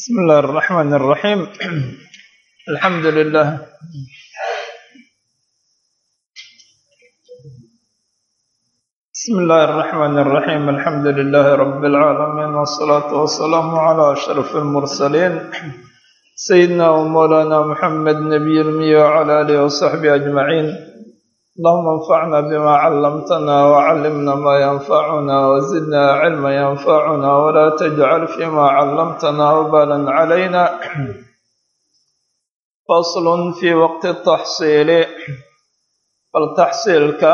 بسم الله الرحمن الرحيم الحمد لله بسم الله الرحمن الرحيم الحمد لله رب العالمين والصلاة والسلام على أشرف المرسلين سيدنا ومولانا محمد نبي المية وعلى آله وصحبه أجمعين اللهم انفعنا بما علمتنا وعلمنا ما ينفعنا وزدنا علما ينفعنا ولا تجعل فيما علمتنا وبالا علينا فصل في وقت التحصيل فالتحصيلك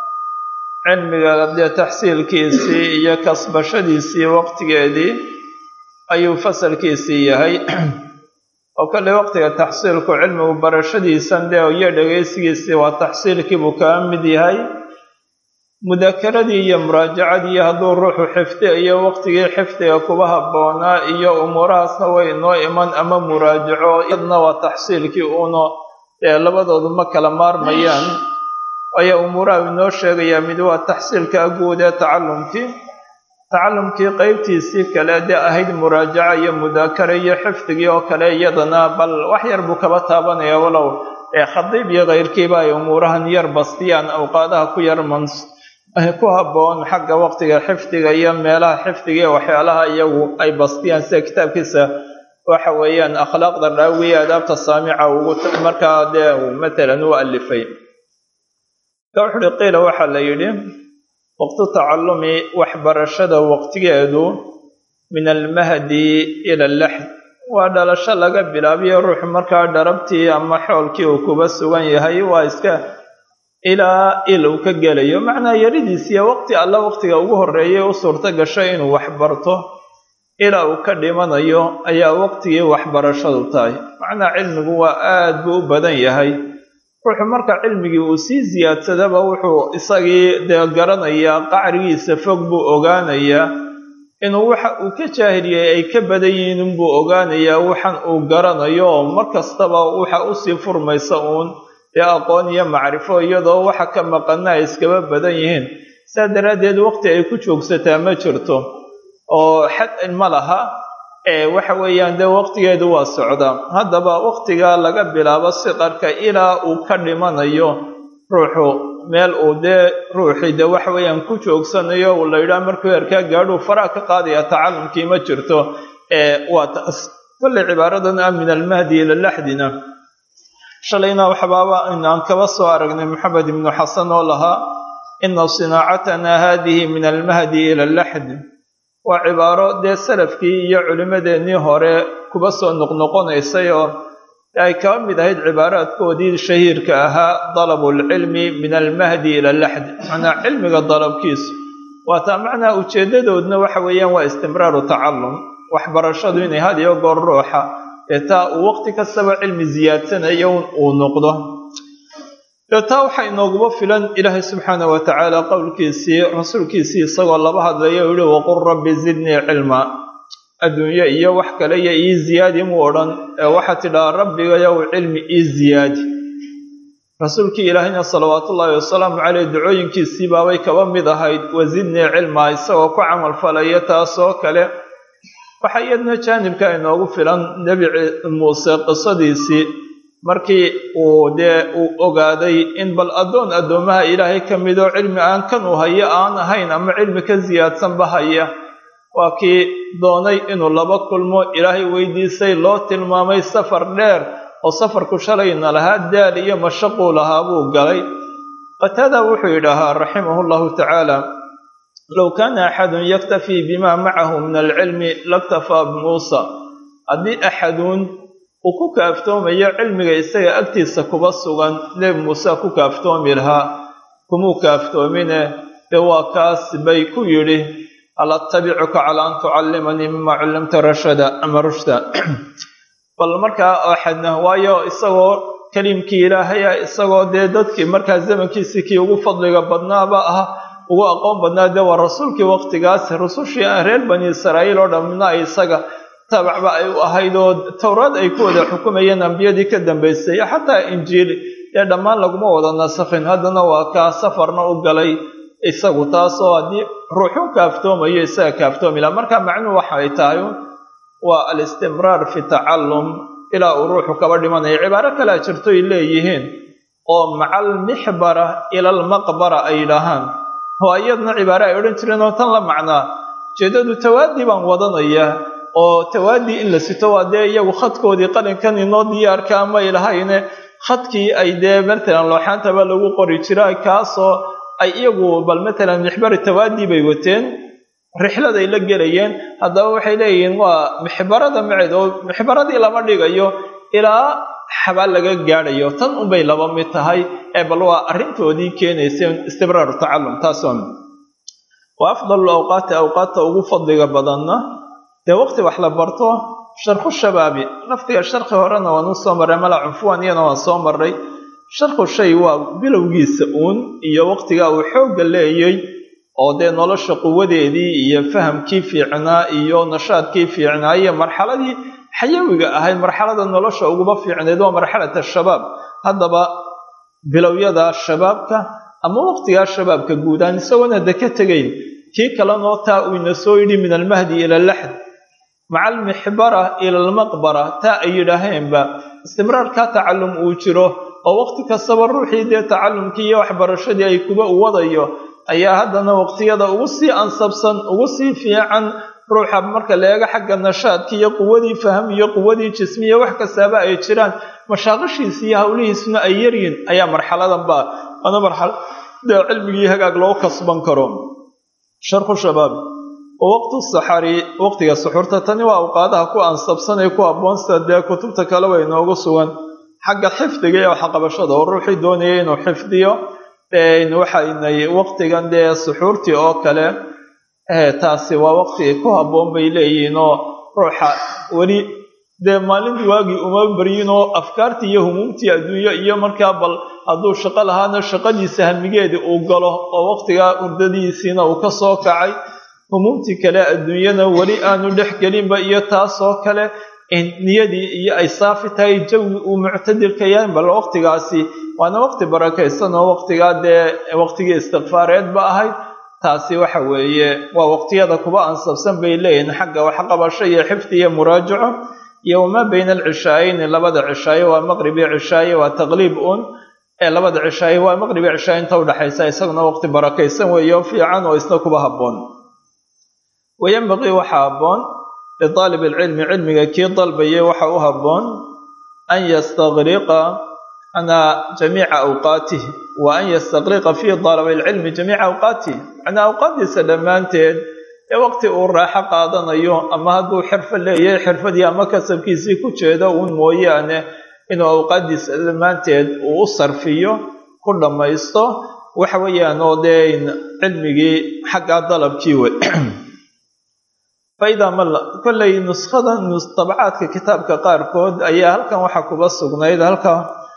cilmiga dee taxsiilkiisii iyo kasbashadiisii waqtigeedii ayuu fasalkiisii yahay oo kale waqtiga taxsiilku cilmigu barashadiisan dee iyo dhegaysigiisii waa taxsiilkiibuu kaga mid yahay mudakaradii iyo muraajacadii iyo hadduu ruuxu xifdiayo waqtigii xifdiga kuba habboonaa iyo umuurahaasna way inoo iman ama muraajaco iyadna waa taxsiilkii uuna dee labadoodu ma kala maarmayaan ayaa umuuraha inoo sheegayaa mid waa taxsiilka guud ee tacalumkii tacalumkii qeybtiisii kale dee ahayd muraajaca iyo mudaakara iyo xifdigii oo kale iyadana bal wax yar buu kaba taabanaya walow ee khadiib iyo keyrkiiba ay umuurahan yar bastiyaan awqaadaha ku yar mans ku habboon xagga waqtiga xifdiga iyo meelaha xifdiga iyo waxyaalaha iyagu ay bastiyaan sida kitaabkiisa waxa weeyaan akhlaaqda raawiye adaabta saamica ugu markaa dee matalan u alifay ka wuxu uhi qiila waxaa la yidhi waqtu tacallumi waxbarashada waqtigeedu min almahdi ila alaxd waa dhalasho laga bilaabiyo ruuxu markaa dharabtii ama xoolkii uu kuba sugan yahay waa iska ilaa il uu ka gelayo macnaa yaridiisiiyo waqti alla waqtiga ugu horreeyay u suurto gasho inuu waxbarto ilaa uu ka dhimanayo ayaa waqtigii waxbarashadu tahay macnaa cilmigu waa aad buu u badan yahay ruuxu marka cilmigii uu sii siyaadsadaba wuxuu isagii dee garanayaa qacrigiisa fog buu ogaanayaa inuu waxa uu ka jaahiliyey ay ka badan yihiin inbuu ogaanayaa waxan uu garanayo oo mar kastaba waxa usii furmaysa uun dee aqoon iyo macrifo iyadoo waxa ka maqana ay iskaba badan yihiin saa daraaddeed waqti ay ku joogsataa ma jirto oo xad ma laha waxa weeyaan dee waqtigeedu waa socdaa haddaba waqtiga laga bilaabo siqarka ilaa uu ka dhimanayo ruuxu meel uu dee ruuxii dee waxa weeyaan ku joogsanayo uu la yidhaha markuu heerkaa gaadhuu faraha ka qaadaya tacalumkii ma jirto waa taas kolley cibaaradan ah min almahdi ila laxdina shalayna waxbaaba inaan kaba soo aragnay maxamed ibnu xasan oo lahaa ina sinaacatana hadihi min almahdi ila laxd waa cibaaro dee salafkii iyo culimmadeennii hore kuba soo noqnoqonaysay oo ay kaba mid ahayd cibaaraadkoodii shahiirka ahaa dalabulcilmi min almahdi ila laxd macnaa cilmiga dalabkiisu waataa macnaa ujeeddadoodna waxa weeyaan waa istimraaru tacallum waxbarashadu inay had iyo goor ruuxa ee taa uu waqti kastaba cilmi siyaadsanayo uu noqdo taa waxaa inooguba filan ilaahay subxaana wa tacaala qowlkiisii rasuulkiisii isagoo laba hadlaya u yihi waqul rabbi zidnii cilma adduunye iyo wax kale iyo ii ziyaadi muu odhan ee waxaa tidhaha rabbigayow cilmi ii ziyaadi rasuulkii ilaahayna salawaatullaahi wasalaamu caleyh ducooyinkiisii baabay kaba mid ahayd wazidnii cilma isagoo ku camal falaya taasoo kale waxaa iyadna jaanibka inoogu filan nebi muuse qisadiisii markii uu dee uu ogaaday in bal addoon addoommaha ilaahay ka midoo cilmi aan kan uu hayo aan ahayn ama cilmi ka siyaadsanba haya waa kii doonay inuu laba kulmo ilaahay weydiisay loo tilmaamay safar dheer oo safarku shalayna lahaa daal iyo mashaquu lahaa buu galay qataada wuxuu yidhaahaa raximahu llahu tacaala low kaana axadun yaktafii bima macahu min alcilmi laktafaa bimuusa haddii axaduun uu ku kaaftoomayo cilmiga isaga agtiisa kuba sugan nebi muuse ku kaaftoomi lahaa kumuu kaaftoomine dee waa kaas bay ku yidhi hal attabicuka calaa an tucallimanii mima cullimta rashada ama rushda bal markaa axadna waayo isagoo kelimkii ilaahaya isagoo dee dadkii markaa zamankiisii kii ugu fadliga badnaaba ah ugu aqoon badnaa dee waa rasuulkii waqtigaas rusushii reer bani israa'iil oo dhammina ay isaga tabacba ay u ahayd oo towraad ay ku wada xukumayeen ambiyadii ka dambaysay xataa injiil dee dhammaan laguma wada nasakhin haddana waa kaa safarna u galay isagu taasoo haddii ruuxu kaaftoomayo isaga kaaftoomi laha marka macnuhu waxa ay tahay waa alistimraar fi tacallum ilaa uu ruuxu kaba dhimanayo cibaaro kalea jirto ay leeyihiin oo macal mixbara ila almaqbara ay yidhaahaan oo iyadna cibaare ay odhan jireen oo tan la macnaa ujeeddadu tawaadii baan wadanaya oo tawaadii in la sito waa dee iyagu khadkoodii qalinkan inoo diyaarka amay lahayne khadkii ay dee matalan looxaantaba lagu qori jira kaasoo ay iyagu bal matalan mixbari tawaadii bay wateen rixladay la gelayeen haddaba waxay leeyihiin waa mixbarada maceed oo mixbaradii lama dhigayo ilaa xabaal laga gaadhayo tan unbay laba mid tahay ee bal waa arrintoodii keenaysa istibraaru tacallum taasoo wa afdalu awqaati awqaadta ugu fadliga badanna dee waqti wax la barto sharku shabaabi lafdiga sharki horena waan u soo marray mala cunfuwan iyana waan soo marray sharku shay waa bilowgiisa uun iyo waqtigaa uu xoogga leeyay oo dee nolosha quwadeedii iyo fahamkii fiicnaa iyo nashaadkii fiicnaa iyo marxaladii xayawiga ahayd marxalada nolosha uguba fiicneed waa marxalata shabaab haddaba bilowyada shabaabka ama waqtigaa shabaabka guudaan isagoona de ka tegayn kii kalenoo taa uu ina soo yidhi min almahdi ila laxd maca almixbara ila almaqbara taa ay yidhaaheenba istimraarkaa tacallum uu jiro oo waqti kastaba ruuxii dee tacallumkii iyo waxbarashadii ay kuba u wadayo ayaa haddana waqtiyada ugu sii ansabsan ugu sii fiican ruuxa marka la eego xagga nashaadka iyo quwadii faham iyo quwadii jismiya wax kastaaba ay jiraan mashaaqishiisa iyo howlihiisuna ay yaryihin ayaa marxaladanba waana marxalada cilmigii hagaag loo kasban karo sharku shabaab oo waqtu saxari waqtiga suxurta tani waa awqaadaha ku ansabsan ee ku abboonsa dee kutubta kale way inoogu sugan xagga xifdiga iyo waxqabashada oo ruuxii doonaya inuu xifdiyo waxaynay waqtigan dee suxuurtii oo kale taasi waa waqti ku habboon bay leeyihiin oo ruuxa weli dee maalintii waagii uma baryin oo afkaartii iyo humuumtii adduunyo iyo markaa bal hadduu shaqo lahaana shaqadiisa hamigeedii uu galo oo waqtigaa urdadiisiina uu ka soo kacay humuumtii kale adduunyana weli aanu dhex gelinba iyo taasoo kale niyadii iyo ay saafi tahay jawi uu muctadilka yahay bal waqtigaasi waana waqti barakaysan oo waqtigaa dee waqtigii istikfaareedba ahayd taasi waxa weeye waa waqtiyada kuba ansabsan bay leeyihiin xagga waxqabasho iyo xifdi iyo muraajaco iyo wamaa bayna alcishaayeyni labada cishaaye waa maqrib iyo cishaaye waa taqliib un ee labada cishaaye waa maqrib iyo cishaaye inta udhexaysa isaguna waqti barakaysan weeye oo fiican oo isna kuba habboon wayanbaqii waxaa habboon lidaalib alcilmi cilmiga kii dalbayay waxa u habboon an yastaqriqa ana jamiica awqaatih wa an yastaqriqa fii dalabi alcilmi jamiica awqaatih macnaa awqaaddiisa dhammaanteed ee waqti uu raaxo qaadanayo ama hadduu xirfo leeyahay xirfadii ama kasabkiisii ku jeedo uun mooyaane inuu awqaaddiisa dhammaanteed uu u sarfiyo ku dhammaysto waxa weeyaan oo dee cilmigii xaggaa dalabkii wey faidaa malla kollay nuskhada tabacaadka kitaabka qaarkood ayaa halkan waxaa kuba sugnayd halka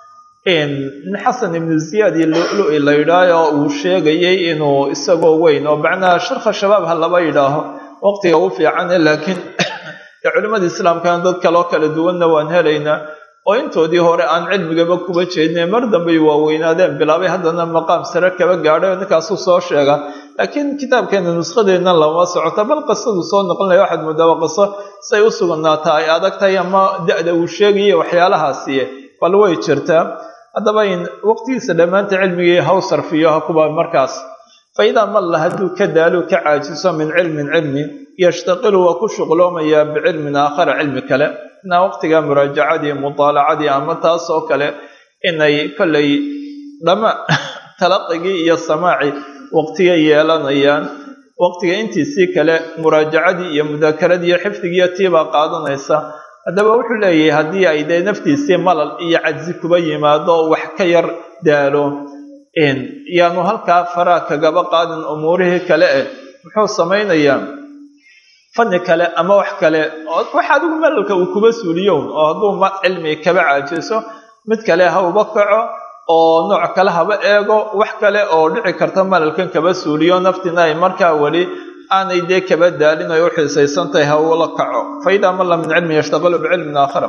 xasan ibnu ziyaad iyo lu-lu-i la yidhaaho oo uu sheegayay inuu isagoo weyn oo macnaha sharka shabaab ha laba yidhaaho waqtiga ugu fiicane laakiin culimmada islaamkana dad kaloo kala duwanna waan helaynaa oo intoodii hore aan cilmigaba kuba jeedine mar dambey waaweynaadeen bilaabay haddana maqaam sare kaba gaadhay oo ninkaasuu soo sheega laakiin kitaabkeena nuskhadeedna lama socota bal qisadu soo noqonaya waxaad moodaa qiso say u sugnaataa ay adag tahay ama da-da uu sheegaya waxyaalahaasiye bal way jirtaa haddaba in waqtigiisa dhammaanta cilmigii haw sarfiyo ha kuba markaas fa idaa malla hadduu ka daalo ka caajiso min cilmin cilmi yashtaqilu waa ku shuqloomayaa bicilmin aakhara cilmi kale inaa waqtiga muraajacadii mutaalacadii ama taas oo kale inay kollay dhama talaqigii iyo samaaci waqtiga yeelanayaan waqtiga intiisii kale muraajacadii iyo mudaakeradii iyo xifdigiiyo tiibaa qaadanaysa haddaba wuxuu leeyahay haddii ay dee naftiisii malal iyo cadsi kuba yimaado wax ka yar daalo yaanu halkaa faraa kagaba qaadin umuurihii kale eh muxuu samaynayaa fanni kale ama wax kale wax adigu malalka uu kuba suuliyown oo hadduu cilmi kaba caajiso mid kale ha uba kaco oo nooc kale haba eego wax kale oo dhici karta malalkan kaba suuliyo naftina ay markaa weli aanay dee kaba daalin ay u xiisaysan tahay ha ula kaco fa idaa malla min cilmin yashtaqilu bicilmin aakhara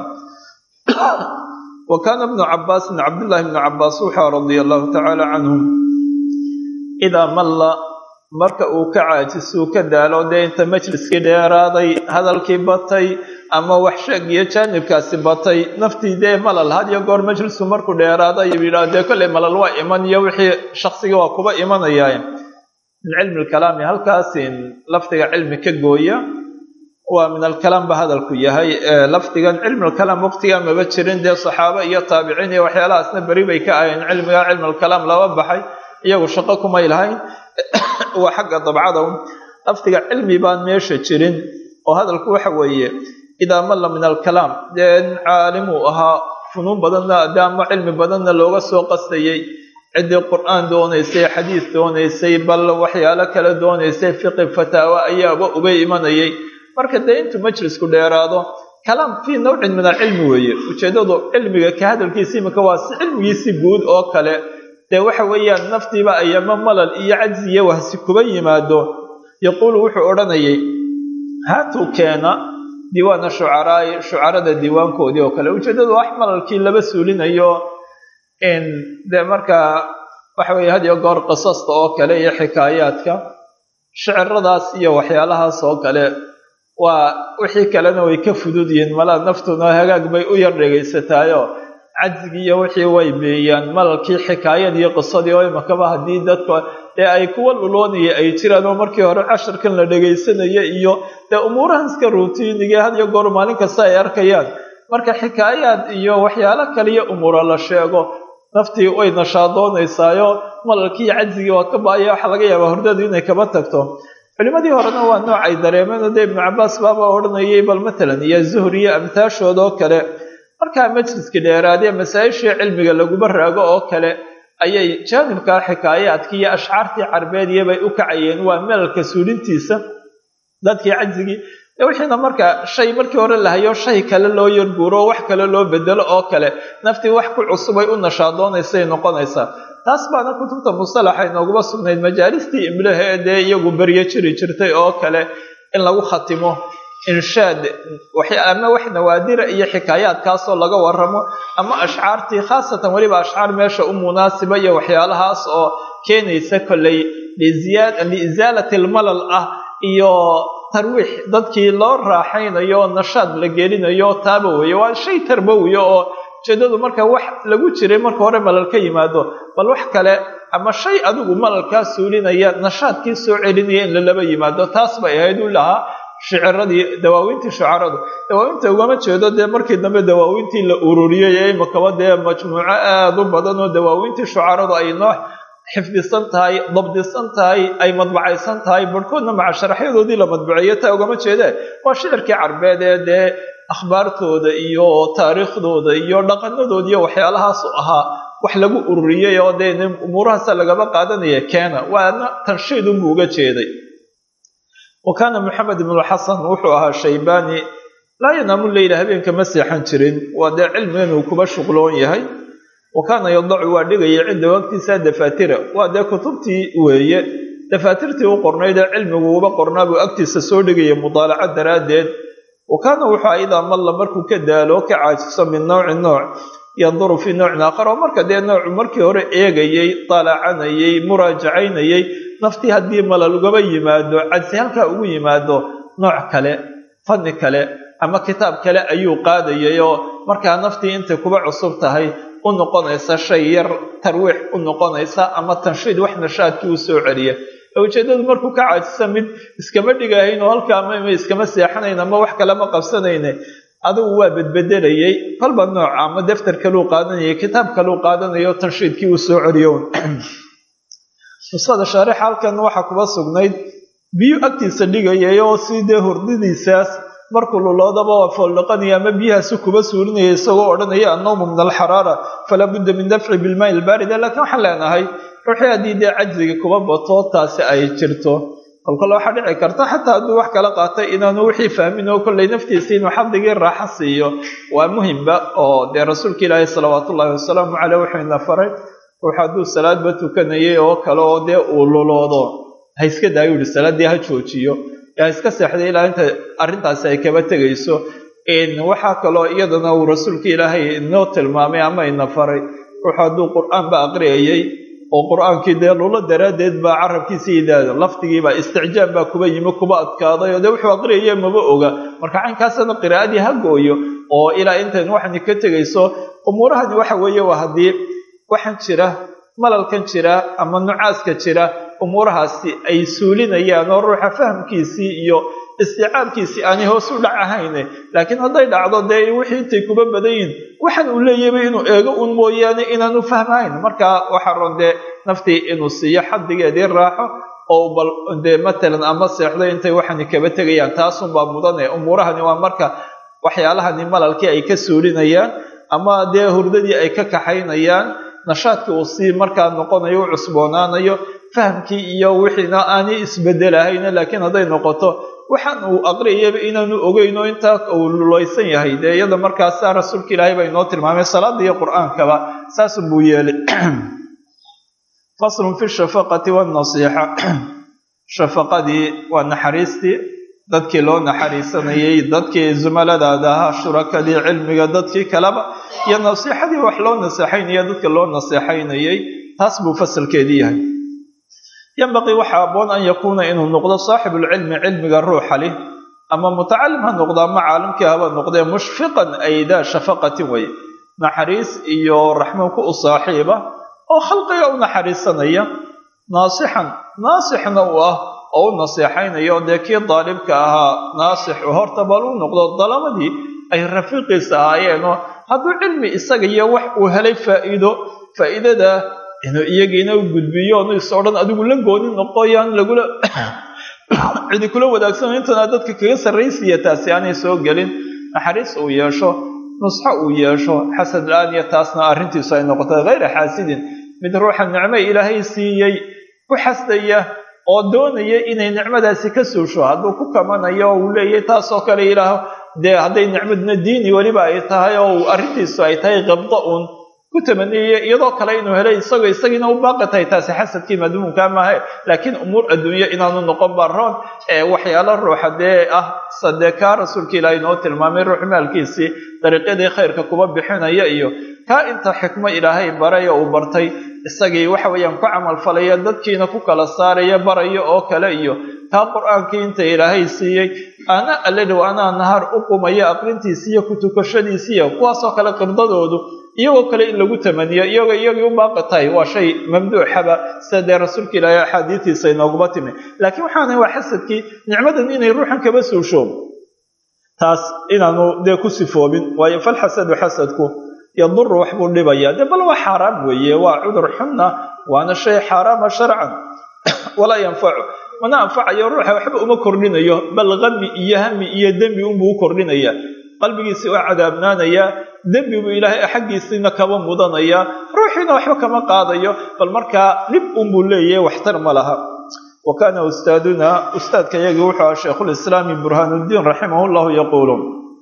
wa kaana ibnu cabaasin cabdullaahi ibnu cabaas wuxuu radia allahu tacaala canhum idaa malla marka uu ka caajisuu ka daalo dee inta majliskii dheeraaday hadalkii batay ama wax sheeg iyo jaanibkaasi batay naftii dee malal had iyo goor majlisku markuu dheeraado ayuu yidhaha dee kolley malal waa iman iyo wixii shaksigii waa kuba imanaya min cilmi lkalaami halkaasin lafdiga cilmi ka gooya waa min alkalaam ba hadalku yahay lafdigan cilmi lkalaam waqtigaa maba jirin dee saxaabo iyo taabiciin iyo waxyaalahaasna beri bay ka ahayn cilmiga cilmi lkalaam laba baxay iyagu shaqo kumay lahayn waa xagga dabcada lafdiga cilmi baan meesha jirin oo hadalku waxa weeye idaa malla min alkalaam dee caalimuu ahaa funuun badanna de ama cilmi badanna looga soo qastayey ciddii qur-aan doonaysay xadiis doonaysay bal waxyaalo kale doonaysay fiqi fataawo ayaaba uga imanayay marka dee intuu majlisku dheeraado kalaam fii nawcin min alcilmi weeye ujeeddadu cilmiga ka hadalkiisa iminka waa si cilmigiisi guud oo kale dee waxa weeyaan naftiiba ayama malal iyo cajzi iyo wahsi kuba yimaado yaquulu wuxuu odhanayay haatuu keena diiwaana shucaraa'i shucarada diiwaankoodii oo kale ujeeddadu wax malalkii laba suulinayo dee markaa waxa weeye had iyo goor qisasta oo kale iyo xikaayaadka shiciradaas iyo waxyaalahaas oo kale waa wixii kalena way ka fudud yihiin malaa naftuna hagaag bay u yar dhegaysataayo cajzigii iyo wixii way beeyaan malalkii xikaayad iyo qisadii oo imakaba haddii dadka dee ay kuwa luloonaya ay jiraan oo markii hore casharkan la dhegaysanaya iyo dee umuurahan iska ruutiinigii had iyo goor maalin kasta ay arkayaan marka xikaayaad iyo waxyaalo kaliyo umuura la sheego naftii way nashaadoonaysaayoo malalkii iyo cajzigii waa ka ba-aya waxaa laga yaabaa hordadu inay kaba tagto culimadii horena waa nooc ay dareemeen dee ibnu cabaas baaba odhanayay bal matalan iyo zuhri iyo amtaashood oo kale markaa majliska dheeraadee masaa-ishii cilmiga laguba raago oo kale ayay jaanibkaa xikaayaadkii iyo ashcaartii carbeediya bay u kacayeen waa melalka suulintiisa dadkii cajzigii de wixiina marka shay markii hore lahayo shay kale loo yarguuro wax kale loo bedelo oo kale naftii wax ku cusubay u nashaadoonaysaay noqonaysaa taas baana kutubta mustalaxa inooguma sugnayd majaalistii imlaha ee dee iyagu beryo jiri jirtay oo kale in lagu khatimo inshaad ama wax nawaadira iyo xikaayaadkaasoo laga waramo ama ashcaartii khaasatan weliba ashcaar meesha u munaasiba iyo waxyaalahaas oo keenaysa kolley liisaalati almalal ah iyo tarwiix dadkii loo raaxaynayo nashaad la gelinayo taaba weeye waa shay tarbawiya oo ujeedadu marka wax lagu jiray marka hore malal ka yimaado bal wax kale ama shay adigu malalkaa suulinaya nashaadkii soo celinaya in lalaba yimaado taas bay ahayd u lahaa shiciradii dawaawintii shucaradu dawaawinta ugama jeedo dee markii dambe dawaawintii la ururiyey ee imakaba dee majmuuco aada u badan oo dawaawintii shucaradu ay noo xifdisan tahay dabdisan tahay ay madbacaysan tahay barhkoodna maca sharaxyadoodii la madbaceeyo taa ugama jeedee waa shicirkii carbeed ee dee akhbaartooda iyo taariikhdooda iyo dhaqanadood iyo waxyaalahaas ahaa wax lagu ururiyey oo dee umuurahaasa lagaba qaadanaya keena waana tanshiid unbuu uga jeeday wa kaana maxamed ibnuxasan wuxuu ahaa shaybaani laa yanaamu leyla habeenka ma seexan jirin waa dee cilmigan uu kuba shuqloon yahay wa kaana yadacu waa dhigaya cinda waqtiisa dafaatira waa dee kutubtii weeye dafaatirtii u qornayd ee cilmigu uba qornaa buu agtiisa soo dhigaya mudaalaco daraaddeed wa kaana wuxuu idaa malla markuu ka daalo ka caajiso min nowci nooc yanduru fii nowcin aakhar oo marka dee noocu markii hore eegayey daalacanayey muraajacaynayay naftii haddii malal ugaba yimaado cadsi halkaa ugu yimaado nooc kale fanni kale ama kitaab kale ayuu qaadayay oo markaa naftii intay kuba cusub tahay u noqonaysa shay yar tarwiix u noqonaysa ama tanshiid wax nashaadkii u soo celiya ujeeddadu markuu ka caajisa mid iskama dhigahayn oo halkaa mama iskama seexanayn ama wax kalema qabsanayne adigu waa bedbedelayay kolba nooc ama daftar kaluu qaadanayay kitaab kaluu qaadanayo tanshiidkii uu soo celiyo nusada shaarix halkan waxaa kuba sugnayd biyu agtiisa dhigayay oo si dee hurdidiisaas markuu luloodaba waa fooldhaqanaya ama biyahaasi kuba suurinaya isagoo odhanaya annawmu min alxaraara falaa budda min dafci bilmaai ilbaarida laakiin waxaan leenahay ruuxii haddii dee cajziga kuba bato taasi ay jirto kolkole waxaa dhici karta xataa hadduu wax kala qaatay inaanu wixii fahmin oo kollay naftiisa inuu xadigii raaxo siiyo waa muhimba oo dee rasuulka ilaahi salawaatu ullahi wasalaamu caleyh wuxuu ina faray ruux hadduu salaadba tukanayay oo kale oo dee uu luloodo ha iska daayo yihi salaaddii ha joojiyo ha iska seexday ilaa inta arrintaasi ay kaba tegayso waxaa kaloo iyadana uu rasuulka ilaahay inoo tilmaamay ama ina faray ruux hadduu qur-aanba aqriyayay oo qur-aankii dee lulo daraaddeed baa carabkiisii idaado lafdigiibaa isticjaab baa kuba yimi kuba adkaaday oo dee wuxuu aqriyaya maba oga marka caynkaasna qiraa'adii ha gooyo oo ilaa intan waxani ka tegayso umuurahani waxa weeye waa haddii waxaan jira malalkan jira ama nucaaska jira umuurahaasi ay suulinayaan oo ruuxa fahamkiisii iyo isticaabkiisii aanay hoos u dhac ahayne laakiin hadday dhacdo dee wixii intay kuba badan yihin waxaan uu leeyaba inuu eego un mooyaane inaanu fahmayn marka waxaa ron dee naftii inuu siiyo xaddigeedii raaxo oo bal dee matalan ama seexdo intay waxani kaba tegayaan taasunbaa mudane umuurahani waa marka waxyaalahani malalkii ay ka suulinayaan ama dee hurdadii ay ka kaxaynayaan nashaadkii uu sii markaa noqonayo u cusboonaanayo fahamkii iyo wixiina aanay isbedelahayna laakiin hadday noqoto waxaan uu aqriyayaba inaanu ogeyno intaa uu lulaysan yahay dee iyada markaasa rasuulka ilaahay baa inoo tilmaamay salaada iyo qur-aankaba saasun buu yeelay faslun fi shafaqati wannasiixa shafaqadii waa naxariistii dadkii loo naxariisanayay dadkii zumaladaada ahaa shurakadii cilmiga dadkii kaleba iyo nasiixadii wax loo naseexaynaya dadka loo naseexaynayay taas buu fasalkeedii yahay yanbaqii waxaa aboon an yakuuna inuu noqdo saaxibulcilmi cilmiga ruuxa leh ama mutacalim ha noqdo ama caalimkii haba noqdee mushfiqan ay daa shafaqatin wey naxariis iyo raxmo ku u saaxiiba oo khalqiga u naxariisanaya naasixan naasixna u ah oo u naseexaynaya oo dee kii daalibka ahaa naasix horta bal u noqdo dalamadii ay rafiiqiisa ahaayeenoo hadduu cilmi isaga iyo wax uu helay faa'iido faa'iidada inuu iyagiina u gudbiyo onu is odhan adigu la gooni noqoyaan lagula cidi kula wadaagsan intana dadka kaga sarraysiya taasi aanay soo gelin naxariis uu yeesho nusxo uu yeesho xasad la-aan iyo taasna arrintiisu ay noqotay hayra xaasidin mid ruuxa nicmo ilaahay siiyey ku xasdaya oo doonaya inay nicmadaasi ka suusho hadduu ku kamanayo oo uu leeyahy taasoo kale ilaaho dee hadday nicmadna diini weliba ay tahay oo arrintiisu ay tahay qabdo uun ku tamaniyaya iyadoo kale inuu helay isagoo isagiina u baaqi tahay taasi xasadkii madmuumka maahe laakiin umuur adduunye inaanu noqon baroon ee waxyaalo ruuxa dee ah sadee kaa rasuulka ilaahay noo tilmaamay ruux maalkiisii dariiqyadii khayrka kuba bixinaya iyo kaa inta xikmo ilaahay baray oo uu bartay isagii waxa weeyaan ku camalfalaya dadkiina ku kala saaraya baraya oo kale iyo kaa qur-aankii inta ilaahay siiyey ana alladhow anaa nahar u qumaya aqrintiisiiyo ku tukashadiisiiyo kuwaasoo kale qirdadoodu iyagoo kale in lagu tamaniyo iyagoo iyagii u baaqi tahay waa shay mamduuxaba sida dee rasuulka ilaahay axaadiistiisa inooguma timi laakiin waxaana waa xasadkii nicmadan inay ruuxan kaba suusho taas inaanu dee ku sifoobin waayo falxasadu xasadku yaduru wax buu dhibayaa dee bal waa xaaraam weeye waa cudur xunna waana shay xaaraama sharcan walaa yanfacu mana anfacayo ruuxa waxba uma kordhinayo bal qami iyo hami iyo dembi unbuu u kordhinaya qalbigiisii waa cadaabnaanayaa dembi buu ilaahay xaggiisiina kaba mudanaya ruuxiina waxba kama qaadayo bal markaa dhib unbuu leeyahay waxtar ma laha wa kaana ustaaduna ustaadka yagii wuxuu aha sheikhulislaami burhaanuddiin raximah llahu yaquulu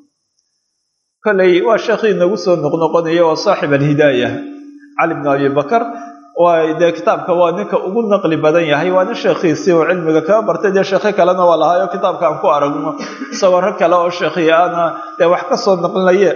koley waa sheekhii nagu soo noqnoqonaya waa saaxib alhidaaya cali bnu abi bakar waa dee kitaabka waa ninka ugu naqli badan yahay waa nin sheekhiisii oo cilmiga kaga bartay dee sheekhi kalena waa lahaayo kitaabka aan ku aragno isagoo rag kale oo sheekhiyaana dee wax ka soo naqlinaye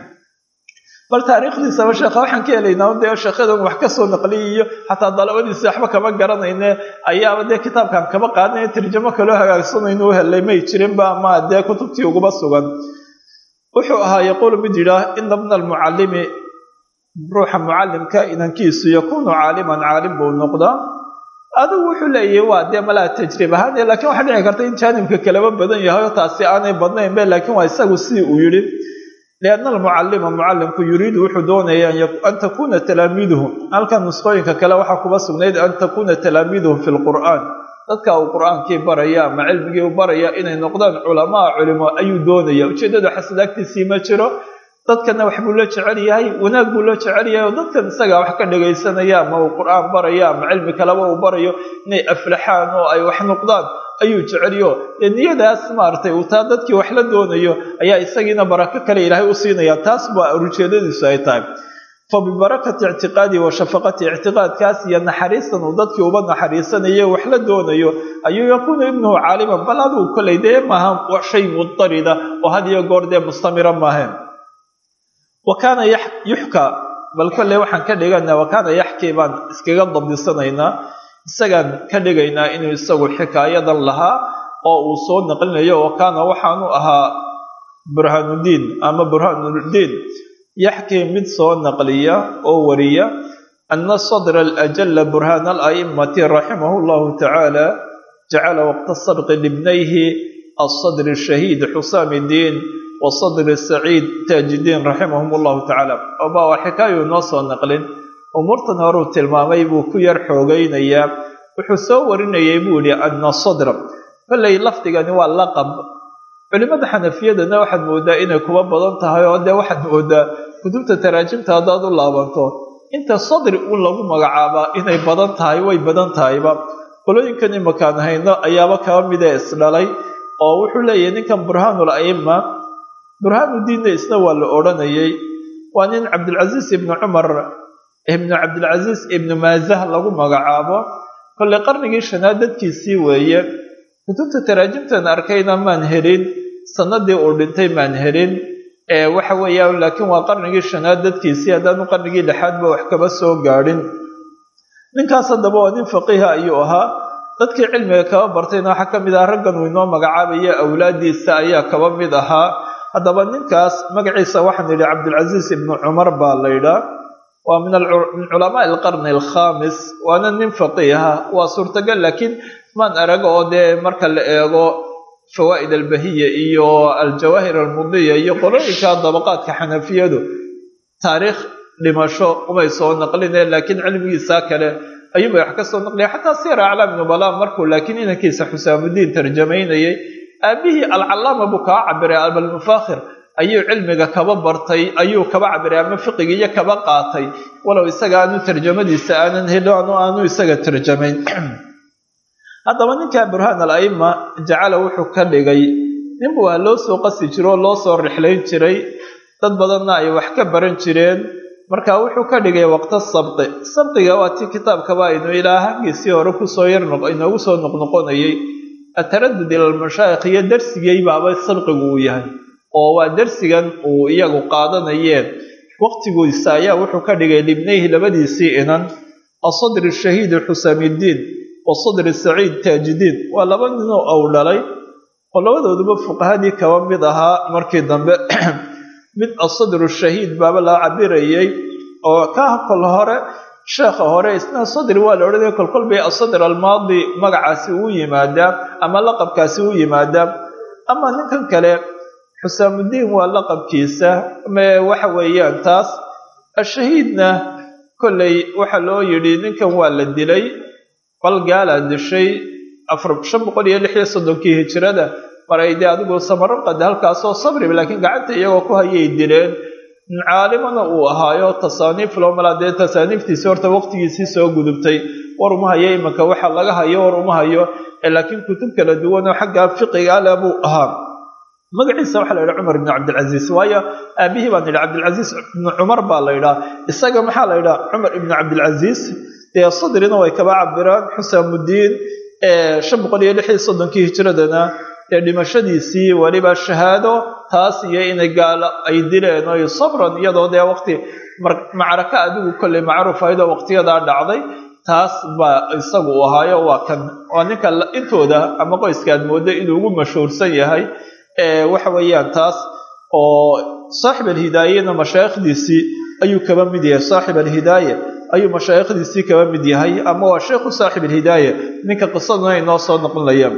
bal taariikhdiisaba sheekha waxaan ka helaynaa dee sheekhadan wax ka soo naqliyiyo xataa dalabadiisi waxba kama garanayne ayaaba dee kitaabkaan kaba qaadnay tarjamo kaloo hagaagsanayno u helay may jirinba ama dee kutubtii uguba sugan wuxuu ahaa yaquulu mid yidhaah ina bna almucallimi ruuxa mucallimka inankiisu yakuunu caaliman caalim buu noqdaa adigu wuxuu leeyahay waa dee malaa tajrib ahaan lakiin waxaa dhici karta in jaanibka kaleba badan yahay oo taasi aanay badnayn be laakiin waa isagu sidii uu yidhi lianna almucallima mucallimku yuriidu wuxuu doonaya an takuuna talaamiiduhu halkan nusqooyinka kale waxaa kuba sugnayd an takuuna talaamiiduhu fi lqur'aan dadka uu qur-aankii baraya ama cilmigii u baraya inay noqdaan culamaa culimo ayuu doonaya ujeeddadu xasad agtiisii ma jiro dadkana wax buu la jecel yahay wanaag buu la jecel yahay oo dadkan isagaa wax ka dhagaysanaya ama uu qur-aan baraya ama cilmi kaleba uu barayo inay aflaxaan oo ay wax noqdaan ayuu jecelyo dee niyadaas maaragtay uu taa dadkii wax la doonayo ayaa isagiina barako kale ilaahay u siinaya taas baa ujeedadiisu ay tahay fabibarakati ictiqaadihi wa shafaqati ictiqaadkaas iyo naxariistan uu dadkii uba naxariisanayo wax la doonayo ayuu yakuunu ibnuhu caaliman bal aduu koley dee maaha shay mudarida oo had iyo goor dee mustamira maaheen wa kaana yuxkaa bal kolley waxaan ka dhiganaa wakaana yaxkii baan iskaga dabdisanaynaa isagaan ka dhigaynaa inuu isagu xikaayadan lahaa oo uu soo naqlinayo wakaana waxaanu ahaa burhaanuddiin ama burhaanuddiin yaxkii mid soo naqliya oo wariya ana sadra alajala burhaan ala'immati raximahu llahu tacaala jacala waqta sabqi libnayhi alsadri ashahiid xusaam iddiin wa sadri saciid taajidiin raximahum llahu tacaala oba waa xikaayu noo soo naqlin umuurtan horuu tilmaamay buu ku yar xoogaynayaa wuxuu soo warinayay buu yihi ana sadra kolley lafdigani waa laqab culimada xanafiyadana waxaad moodaa inay kuba badan tahay oo dee waxaad moodaa kutubta taraajimta haddaad u laabanto inta sadri uun lagu magacaabaa inay badan tahay way badan tahayba qolooyinkan imakaan hayno ayaaba kaba midee isdhalay oo wuxuu leeyahay ninkan burhaanul a'ima burhaanudiinna isna waa la odhanayay waa nin cabdilcasiis ibnu cumar ibnu cabdilcasiis ibnu maazah lagu magacaabo kolley qarnigii shanaad dadkiisii weeye kutubta taraajimtan arkayna maan helin sanadii uu dhintay maan helin waxa weeyaan laakiin waa qarnigii shanaad dadkiisii haddaanu qarnigii lixaadba wax kaba soo gaadhin ninkaas haddaba waa nin faqiiha ayuu ahaa dadkii cilmiga kaba bartayna waxaa ka mid ah raggan uu inoo magacaabaya awlaadiisa ayaa kaba mid ahaa haddaba ninkaas magaciisa waxaan yidhi cabdilcasiis ibnu cumar baa laydhaa waa min min culamaai alqarni alkhamis waana nin faqiiha waa suurtagal laakiin maan arag oo dee marka la eego fawaa'id albahiya iyo aljawaahir almudiya iyo qolooyinka dabaqaadka xanafiyadu taariikh dhimasho umay soo naqlineen laakiin cilmigiisa kale ayuubay wax ka soo naqliya xataa siira aclaam nubala markuu laakiin inankiisa xusaamudiin tarjamaynayay aabihii alcallaama buu kaa cabiray abalmufakhir ayuu cilmiga kaba bartay ayuu kaba cabiray ama fiqigiiyo kaba qaatay walow isaga aanu tarjamadiisa aanan helin aanu isaga tarjamayn haddaba ninka burhaan al-a'ima jacala wuxuu ka dhigay ninbu waa loo soo qasi jiro oo loo soo rixlayn jiray dad badanna ay wax ka baran jireen marka wuxuu ka dhigay waqta sabqi sabqiga waa tii kitaabkaba aynu ilaa hangiisii hore kusoo yar inoogu soo noqnoqonayay ataradud ila almashaayikh iyo darsigay baaba sabqigu uu yahay oo waa darsigan uu iyagu qaadanayeen waqtigiisa ayaa wuxuu ka dhigay libnayhi labadiisii inan asadri shahiidi xusaamiddiin wa sadri saciid taajidiin waa laba ninoo ow dhalay oo labadooduba fuqahadii kaba mid ahaa markii dambe mid asadru shahiid baaba la cabirayay oo ka kol hore sheekha hore isna sadri waa la odhanaya kolkol bay asadr almaadi magacaasi uu yimaadaa ama laqabkaasi u yimaadaa ama ninkan kale xusaamudiin waa laqabkiisa waxa weeyaan taas ashahiidna kolley waxaa loo yidhi ninkan waa la dilay bal gaalaa dishay shan boqol iyo lix iyo soddonkii hijirada maray dee adigu samaraqad halkaasoo sabri laakiin gacanta iyagoo ku hayay dileen caalimana uu ahaayo tasaaniif loo malaa dee tasaaniiftiisi horta waqtigiisii soo gudubtay war uma hayo imanka waxa laga hayo war uma hayo laakiin kutub kala duwan oo xagga fiqiga ale buu ahaa magaciisa waxaa la yidhaha cumar ibnu cabdilcasiis waayo aabihii baan yidhi cabdilcasiis ibnu cumar baa la yidhaha isaga maxaa la yidhaha cumar ibnu cabdilcasiis dee sadrina way kaba cabiraan xusaamudiin shan boqol iyo lix iyo soddonkii hijiradana dee dhimashadiisii weliba shahaado taas iyo inay gaalo ay dileen oy sabran iyadoo dee waqti macraka adigu kolley macruuf ahaydoo waqtiyadaa dhacday taas baa isagu u ahaayo waa kan waa ninka intooda ama qoyska aad mooddo inuu ugu mashhuursan yahay waxa weeyaan taas oo saaxib alhidaayena mashaayikhdiisii ayuu kaba mid yahay saaxib alhidaaya ayuu mashaayikhdiisii kaba mid yahay ama waa sheikhu saaxib alhidaaya ninka qisaduna inoo soo noqonayaan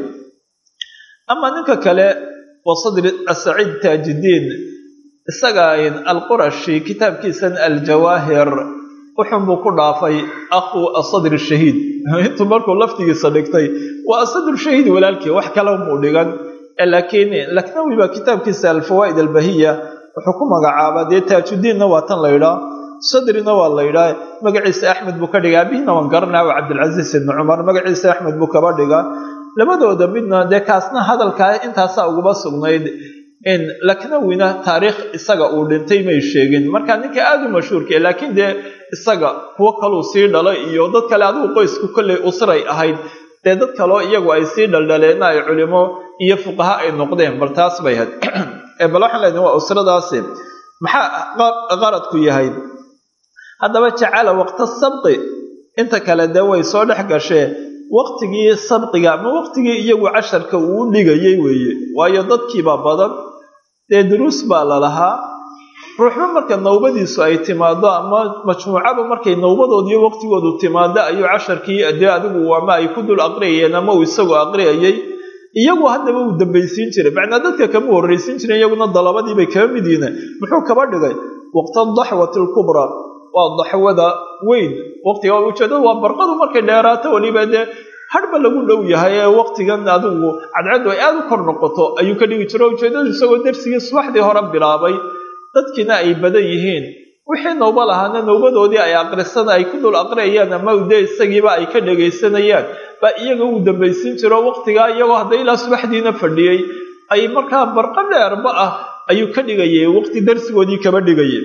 ama ninka kale waa sadri asaciid taajidiin isaga alqurashi kitaabkiisan aljawaahir wuxunbuu ku dhaafay akhu asadri shahiid intuu markuu laftigiisa dhigtay waa asadru shahiid walaalkii wax kale muu dhigan laakiin laknawi baa kitaabkiisa alfawaa'id albahiya wuxuu ku magacaabaa dee taajudiinna waa tan la ydhaa sadrina waa la ydhaa magaciisa axmed buu ka dhiga abihiina waan garanaa waa cabdilcasiis ibni cumar magaciisa axmed buu kaba dhigaa labadooda midna dee kaasna hadalkaa intaasaa ugaba sugnayd laknawina taariikh isaga uu dhintay may sheegin marka ninka aada u mashhuurka laakiin dee isaga kuwo kaluu sii dhalay iyo dad kale adigu qoysku kolley usray ahayd dee dad kaloo iyagu ay sii dhaldhaleenna ay culimo iyo fuqaha ay noqdeen bal taas bay ahayd bal waxaan leedahay waa usradaasi maxaa qaradku yahay haddaba jacala waqta sabqi inta kale dee way soo dhex gashee waqtigii sabqiga ama waqtigii iyagu casharka uu dhigayay weeye waayo dadkiibaa badan dee duruus baa lalahaa ruuxba marka nawbadiisu ay timaado ama majmuucaba markay nawbadoodiiyo waqtigoodu timaado ayuu casharkii dee adigu ama ay ku dul aqriyayeen ama uu isagoo aqriyayay iyagu haddaba uu dambaysiin jiray macnaa dadka kama horraysiin jiray iyaguna dalabadiibay kaba mid yihiin muxuu kaba dhigay waqta daxwati alkubraa waa daxwada weyn waqtiga ujeedada waa barqadu markay dheeraato weliba dee hadhba lagu dhow yahay ee waqtigan adigu cadcaddu ay aada u kor noqoto ayuu ka dhigi jiro ujeedadu isagoo dersigii subaxdii hore bilaabay dadkiina ay badan yihiin wixii nawbo lahaana nawbadoodii ay aqrisana ay ku dul aqriyayaan ama dee isagiiba ay ka dhagaysanayaan baa iyaga uu dambaysiin jiro waqtigaa iyagoo hadda ilaa subaxdiina fadhiyey ay markaa barqo dheerba ah ayuu ka dhigayay waqti darsigoodii kaba dhigayay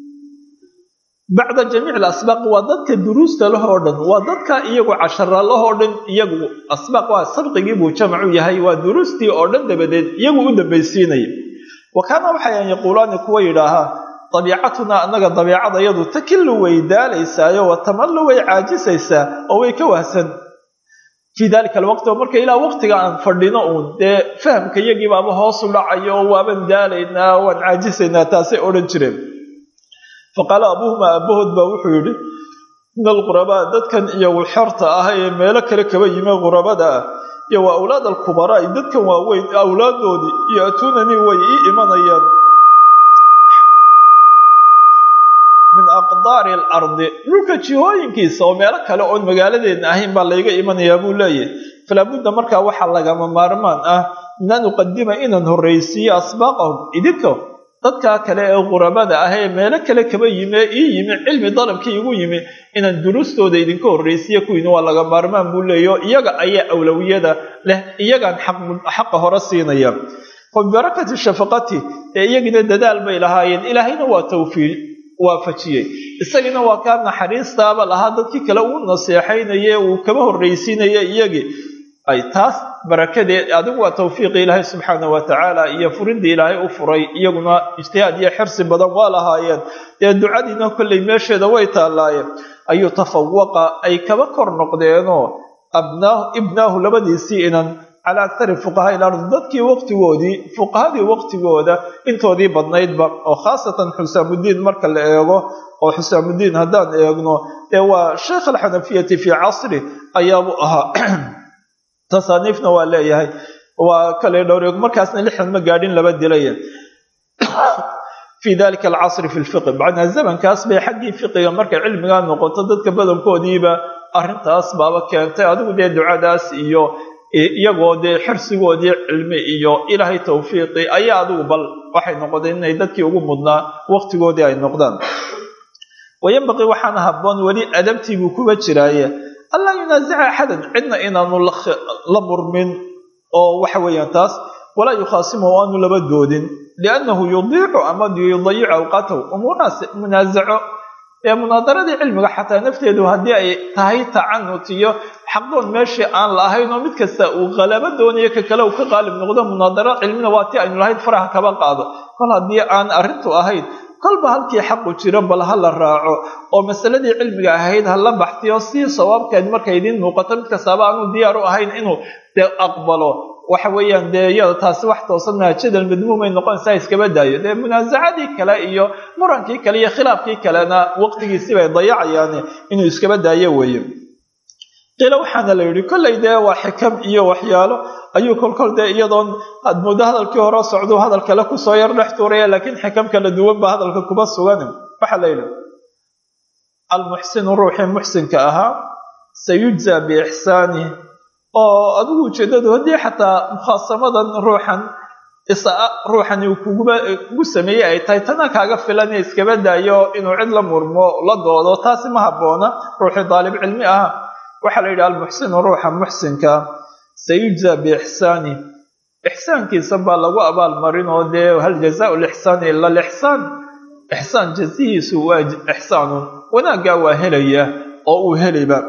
bacda jamiic alasbaaq waa dadka duruusta lah oo dhan waa dadka iyagu cashara lahoo dhan iyagu asbaaq waa sabqigii buu jamacu yahay waa duruustii oo dhan dabadeed iyagu u dambaysiinaya wa kaana waxayan yaquulaani kuwa yidhaahaa dabiicatunaa annaga dabiicada yadu takillu way daalaysaayo wa tamallu way caajisaysaa oo way ka wahsan fii dalika alwaqti oo marka ilaa waqtiga aan fadhino uun dee fahamka iyagiibaaba hoosu dhacayo waaban daalaynaa waan caajisaynaa taasay odhan jireen faqaala abuuhuma aabahood baa wuxuu yidhi in alqurabaa dadkan iyagu xorta ah ee meelo kale kaba yime qurabada ah iyo waa awlaad alkubaraa dadkan waaweyn awlaadoodii yo-tuunanii way ii imanayaan min aqdaari alardi dhulka jihooyinkiisa oo meelo kale oon magaaladeedna ahayn baa layga imanayaa buu leeyahay falaabudda markaa waxaa lagama maarmaan ah min an uqadima inaan horraysiiyo asbaaqahum idinka dadkaa kale ee qurabada ah ee meelo kale kaba yime ii yimi cilmi dalabkii igu yimi inaan duruustooda idinka horraysiiyo kuwiina waa laga maarmaan buu leeyaho iyaga ayaa awlawiyada leh iyagaan xaqa hore siinaya fa bibarakati shafaqati ee iyagina dadaal bay lahaayeen ilaahayna waa tawfiiq waafajiyey isagina waa kaa naxariistaaba lahaa dadkii kale uu naseexaynaye uu kaba horraysiinaya iyagii ay taas barakadeed adigu waa tawfiiqi ilaahay subxaana wa tacaala iyo furindii ilaahay u furay iyaguna ijtihaad iyo xirsi badan waa lahaayeen dee ducadiina kollay meesheeda way taalaayeen ayuu tafawaqa ay kaba kor noqdeenoo abnaahu ibnaahu labadiisii inan calaa aktari fuqahaa ilardi dadkii waqtigoodii fuqahadii waqtigooda intoodii badnaydba oo khaasatan xusaamudiin marka la eego oo xusaamudiin haddaan eegno ee waa sheekh alxanafiyati fii casri ayaabuu ahaa tasaaniifna waa leeyahay waa kale dhowr markaasna lixdan ma gaadhin laba dilaya fii dalika alcasri fi lfiqi macnaa zamankaas bay xaggii fiqiga markay cilmigaa noqoto dadka badankoodiiba arrintaas baaba keentay adigu dee ducadaas iyo iyagoo dee xirsigoodii cilmi iyo ilaahay tawfiiqi ayaa adigu bal waxay noqdeen inay dadkii ugu mudnaa waqtigoodii ay noqdaan wayanbaqii waxaana habboon weli adabtiibuu kuba jiraaye allaa yunaasica axadan cidna inaanu la murmin oo waxa weeyaan taas walaa yukhaasimahu aanu laba doodin liannahu yudiicu ama yudayicu awqaatahu umuurahaas munaasaco ee munaadaradii cilmiga xataa nafteedu haddii ay tahay tacanut iyo xaqdoon meeshii aan la ahayn oo mid kasta uu qalabo doonayo ka kale uu ka qaalib noqdo munaadaro cilmina waa ti aynu lahayd faraha kaba qaado kol haddii aan arrintu ahayn kolba halkii xaqu jiro bal ha la raaco oo masaladii cilmiga ahayd ha la baxtiyo si sawaabkeed markay idiin muuqato mid kastaaba aanu diyaar u ahayn inuu de aqbalo waxa weeyaan dee iyada taasi wax toosan maha jadal madmuumay noqonaysaa iskaba daayo dee munaasacadii kale iyo murankii kale iyo khilaafkii kalena waqtigiisi bay dayacayaan inuu iskaba daayo weeye qiila waxaana la yidhi kollay dee waa xikam iyo waxyaalo ayuu kolkol dee iyadoon aad muddo hadalkii hore socdu hadal kale kusoo yar dhex tuuraya laakiin xikam kala duwan ba hadalka kuba sugan waxaa la yidhi almuxsinu ruuxii muxsinka ahaa sayujzaa biixsaani oo adigu ujeedadu haddii xataa mukhaasamadan ruuxan ruuxani kugu sameeyey ay tahay tana kaaga filan iskaba daayo inuu cid la murmo la doodo taasi ma habboona ruuxii daalib cilmi ah waxaa la yidhi almuxsinu ruuxa muxsinka sayujzaa biixsaani ixsaankiisa baa lagu abaalmarin oo dee hal jazaau lixsaani ila lixsaan ixsaan jazihiisu waa ixsaanun wanaaggaa waa helaya oo uu helayba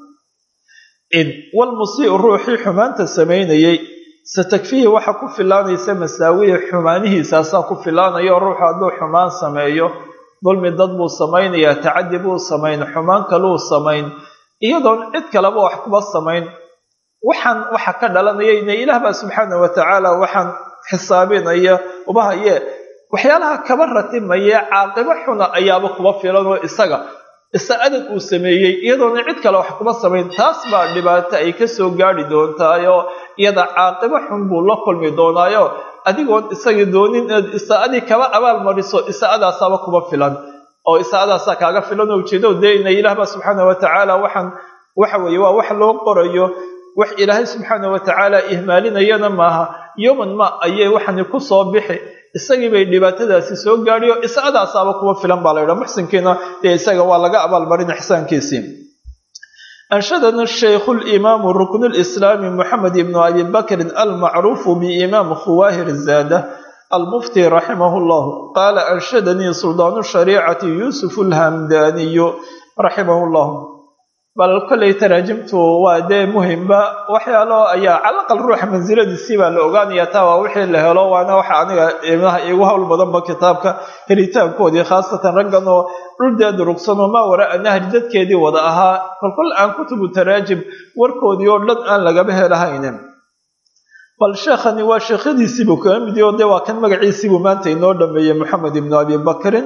in walmusiiu ruuxii xumaanta samaynayey satakfihi waxa ku filaanaysa masaawiya xumaanihiisaasaa ku filaanayo ruuxu hadduu xumaan sameeyo dulmi dad buu samaynayaa tacadi buu samayn xumaan kaluu samayn iyadoon cid kaleba wax kuba samayn waxaan waxa ka dhalanayayna ilaah baa subxaana wa tacaala waxaan xisaabinaya uba haye waxyaalaha kaba ratimaya caaqibo xuna ayaaba kuba filan oo isaga isa adag uu sameeyey iyadoona cid kale wax kuba samayn taas baa dhibaato ay kasoo gaadhi doontaayo iyada caaqibo xun buu la kulmi doonaayo adigoon isagii doonin inaad isaa-adii kaba abaal mariso isaa-adaasaaba kuba filan oo isaa-adaasaa kaaga filan oo ujeedo dee ina ilaah baa subxaana wa tacaala waxaan waxa weeye waa wax loo qorayo wax ilaahay subxaana wa tacaala ihmaalinayana maaha yoman ma ayay waxani ku soo bixi isagii bay dhibaatadaasi soo gaadhiyo isaa-adaasaaba kuba filan baa la ydhaha muxsinkiina dee isaga waa laga abaalmarin ixsaankiisii أنشدنا الشيخ الإمام ركن الإسلام محمد بن أبي بكر المعروف بإمام خواه الزادة المفتي رحمه الله قال أنشدني سلطان الشريعة يوسف الهمداني رحمه الله بل كل تراجمت وادي مهمة وحيالو أيا على الأقل روح منزلة السيبة لأغاني يتاوى وحي اللي هلو وانا وحي عنها إيمها إيوها المضمة كتابك هريتان كودي خاصة رقنو dhuldeed rugsanoo maa waraa nahri dadkeedii wada ahaa kolkol aan kutubu taraajim warkoodii oo dhan aan lagaba helahaynin bal sheekhani waa sheekhadiisiibuu kaga mid yaho dee waa kan magaciisiibuu maanta inoo dhameeyey moxamed ibnu abi bakrin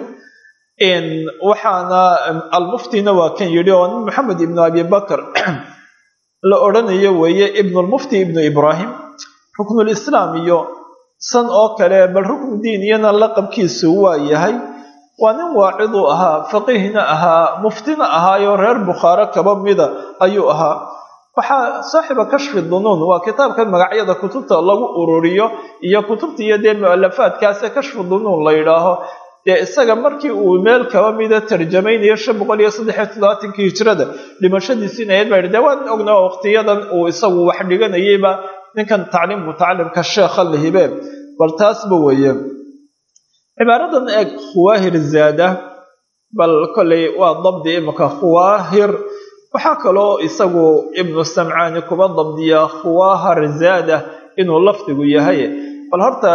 waxaana almuftina waa kan yidhi oo nin moxamed ibnu abi bakr la odhanayo weeye ibnulmufti ibnu ibraahim ruknulislaam iyo san oo kale bal ruknu diiniyana laqabkiisu waa yahay waa nin waaciduu ahaa faqiihna ahaa muftina ahaayo reer bukhaare kaba mida ayuu ahaa waxaa saaxiba kashfi dunuun waa kitaabkan magacyada kutubta lagu ururiyo iyo kutubta iyo dee mualafaadkaase kashfi dunuun la yidhaaho dee isaga markii uu meel kaba mida tarjamaynayo shan boqol iyo saddexiyo toddobaatankii hijrada dhimashadiisiina ayd baa dee waan ognaa waqtiyadan uu isagu wax dhiganayayba ninkan tacliim mutacalimka sheekha la hibee bal taasba weeye cibaaradan eeg khuwaahir zaada bal kolley waa dabdi imika khuwaahir waxaa kaloo isagu ibnu samcaani kuba dabdiyaa khuwaahar zaada inuu lafdigu yahay bal horta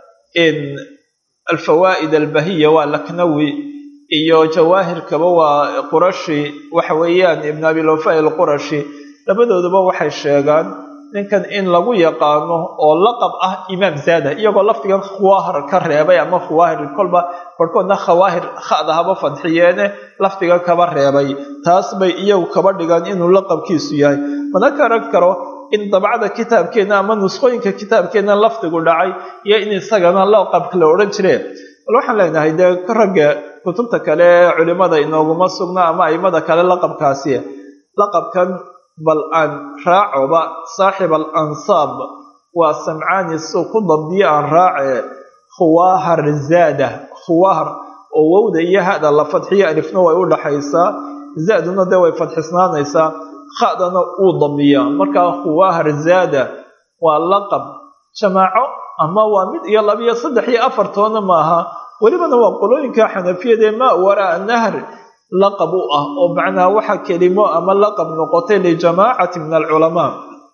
alfawaa'id albahiya waa laknawi iyo jawaahirkaba waa qurashi waxa weeyaan ibn abilwafa alqurashi labadooduba waxay sheegaan ninkan in lagu yaqaano oo laqab ah imaam zaada iyagoo lafdigan khuwaahir ka reebay ama khuwaahir kolba barhkoodna khawaahir khada haba fadxiyeene lafdigan kaba reebay taas bay iyagu kaba dhigaan inuu laqabkiisu yahay mana garan karo in dabcada kitaabkeenna ama nusqooyinka kitaabkeenna lafdigu dhacay iyo in isagana laqabka la odhan jireen bal waxaan leenahay dee ragga kutubta kale culimada inooguma sugna ama aimada kale laqabkaasi laqabkan bal aan raacoba saaxib al ansaab waa samcaani suu ku dabdiyo aan raace khuwaahar zaada khuwaahar oo wowda iyo hada la fadxiyo alifna way u dhaxaysaa zaaduna dee way fadxisnaanaysaa khadana uu damiyaa markaa khuwaahar zaada waa laqab jamaaco ama waa mid iyo labiyo saddex iyo afartoona maaha welibana waa qolooyinka xanafiyada ee maa waraa nahr laqab u ah oo macnaa waxa kelimo ama laqab noqotay lijamaacati min alculamaa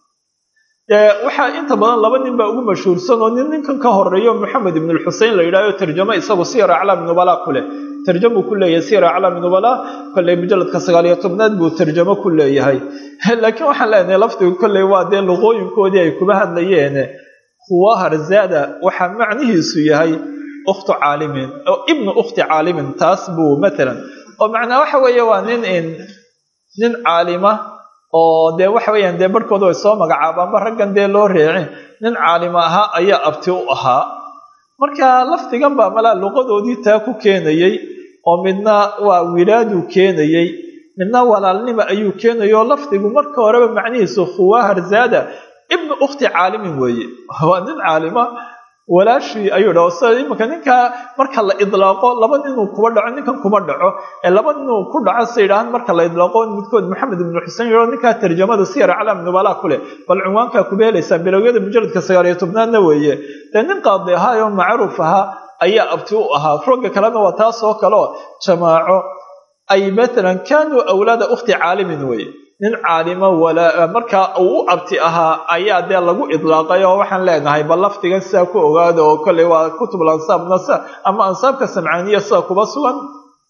waxaa inta badan laba nin baa ugu mashhuursan oo nin ninkan ka horeeyo maxamed ibn lxusein la yidhahyo tarjamo isagu siyar aclaami nubala ku leh tarjamuu ku leeyahay siyar aclaami nubala kolley mujaladka sagaaliyo tobnaad buu tarjamo ku leeyahay laakiin waxaan leenahay lafdigu kolley waa dee luqooyinkoodii ay kuba hadlayeen khuwahar zaada waxaa macnihiisu yahay ukhtu caalimin ibnu ukhti caalimin taas buu matalan oo macnaa waxa weeye waa nin nin caalima oo dee waxa weeyaan dee barhkooda way soo magacaabaanba raggan dee loo reecin nin caalima ahaa ayaa abti u ahaa marka lafdigan baa malaa luqadoodii taa ku keenayey oo midna waa wilaaduu keenayey midna walaalnima ayuu keenayay oo lafdigu marka horeba macnihiisu khuwaahar zaada ibnu ukhti caalimin weeye waa nin caalima walaashii ayuu dhaho sida iminka ninkaa marka la idlaaqo laba ninuu kuba dhaco ninkan kuma dhaco ee laba ninuu ku dhaco sa yidhahaan marka la idlaaqo midkood maxamed ibnu xuseen yidho ninkaa tarjamada siyar aclaam nubala ku leh bal cinwaankaa kuba helaysaa bilowyada mujaladka sagaaliyo tobnaadna weeye dee nin qaadi ahaa oo macruuf ahaa ayaa abti u ahaa rogga kalena waa taas oo kaleo jamaaco ay matalan kaanuu awlaada ukhti caalimin weeye nin caalimo markaa uu u abti ahaa ayaa dee lagu idlaaqay oo waxaan leenahay bal lafdigan sidaa ku ogaada oo kolley waa kutubul ansaabna ama ansaabka samcaaniya sida kuba sugan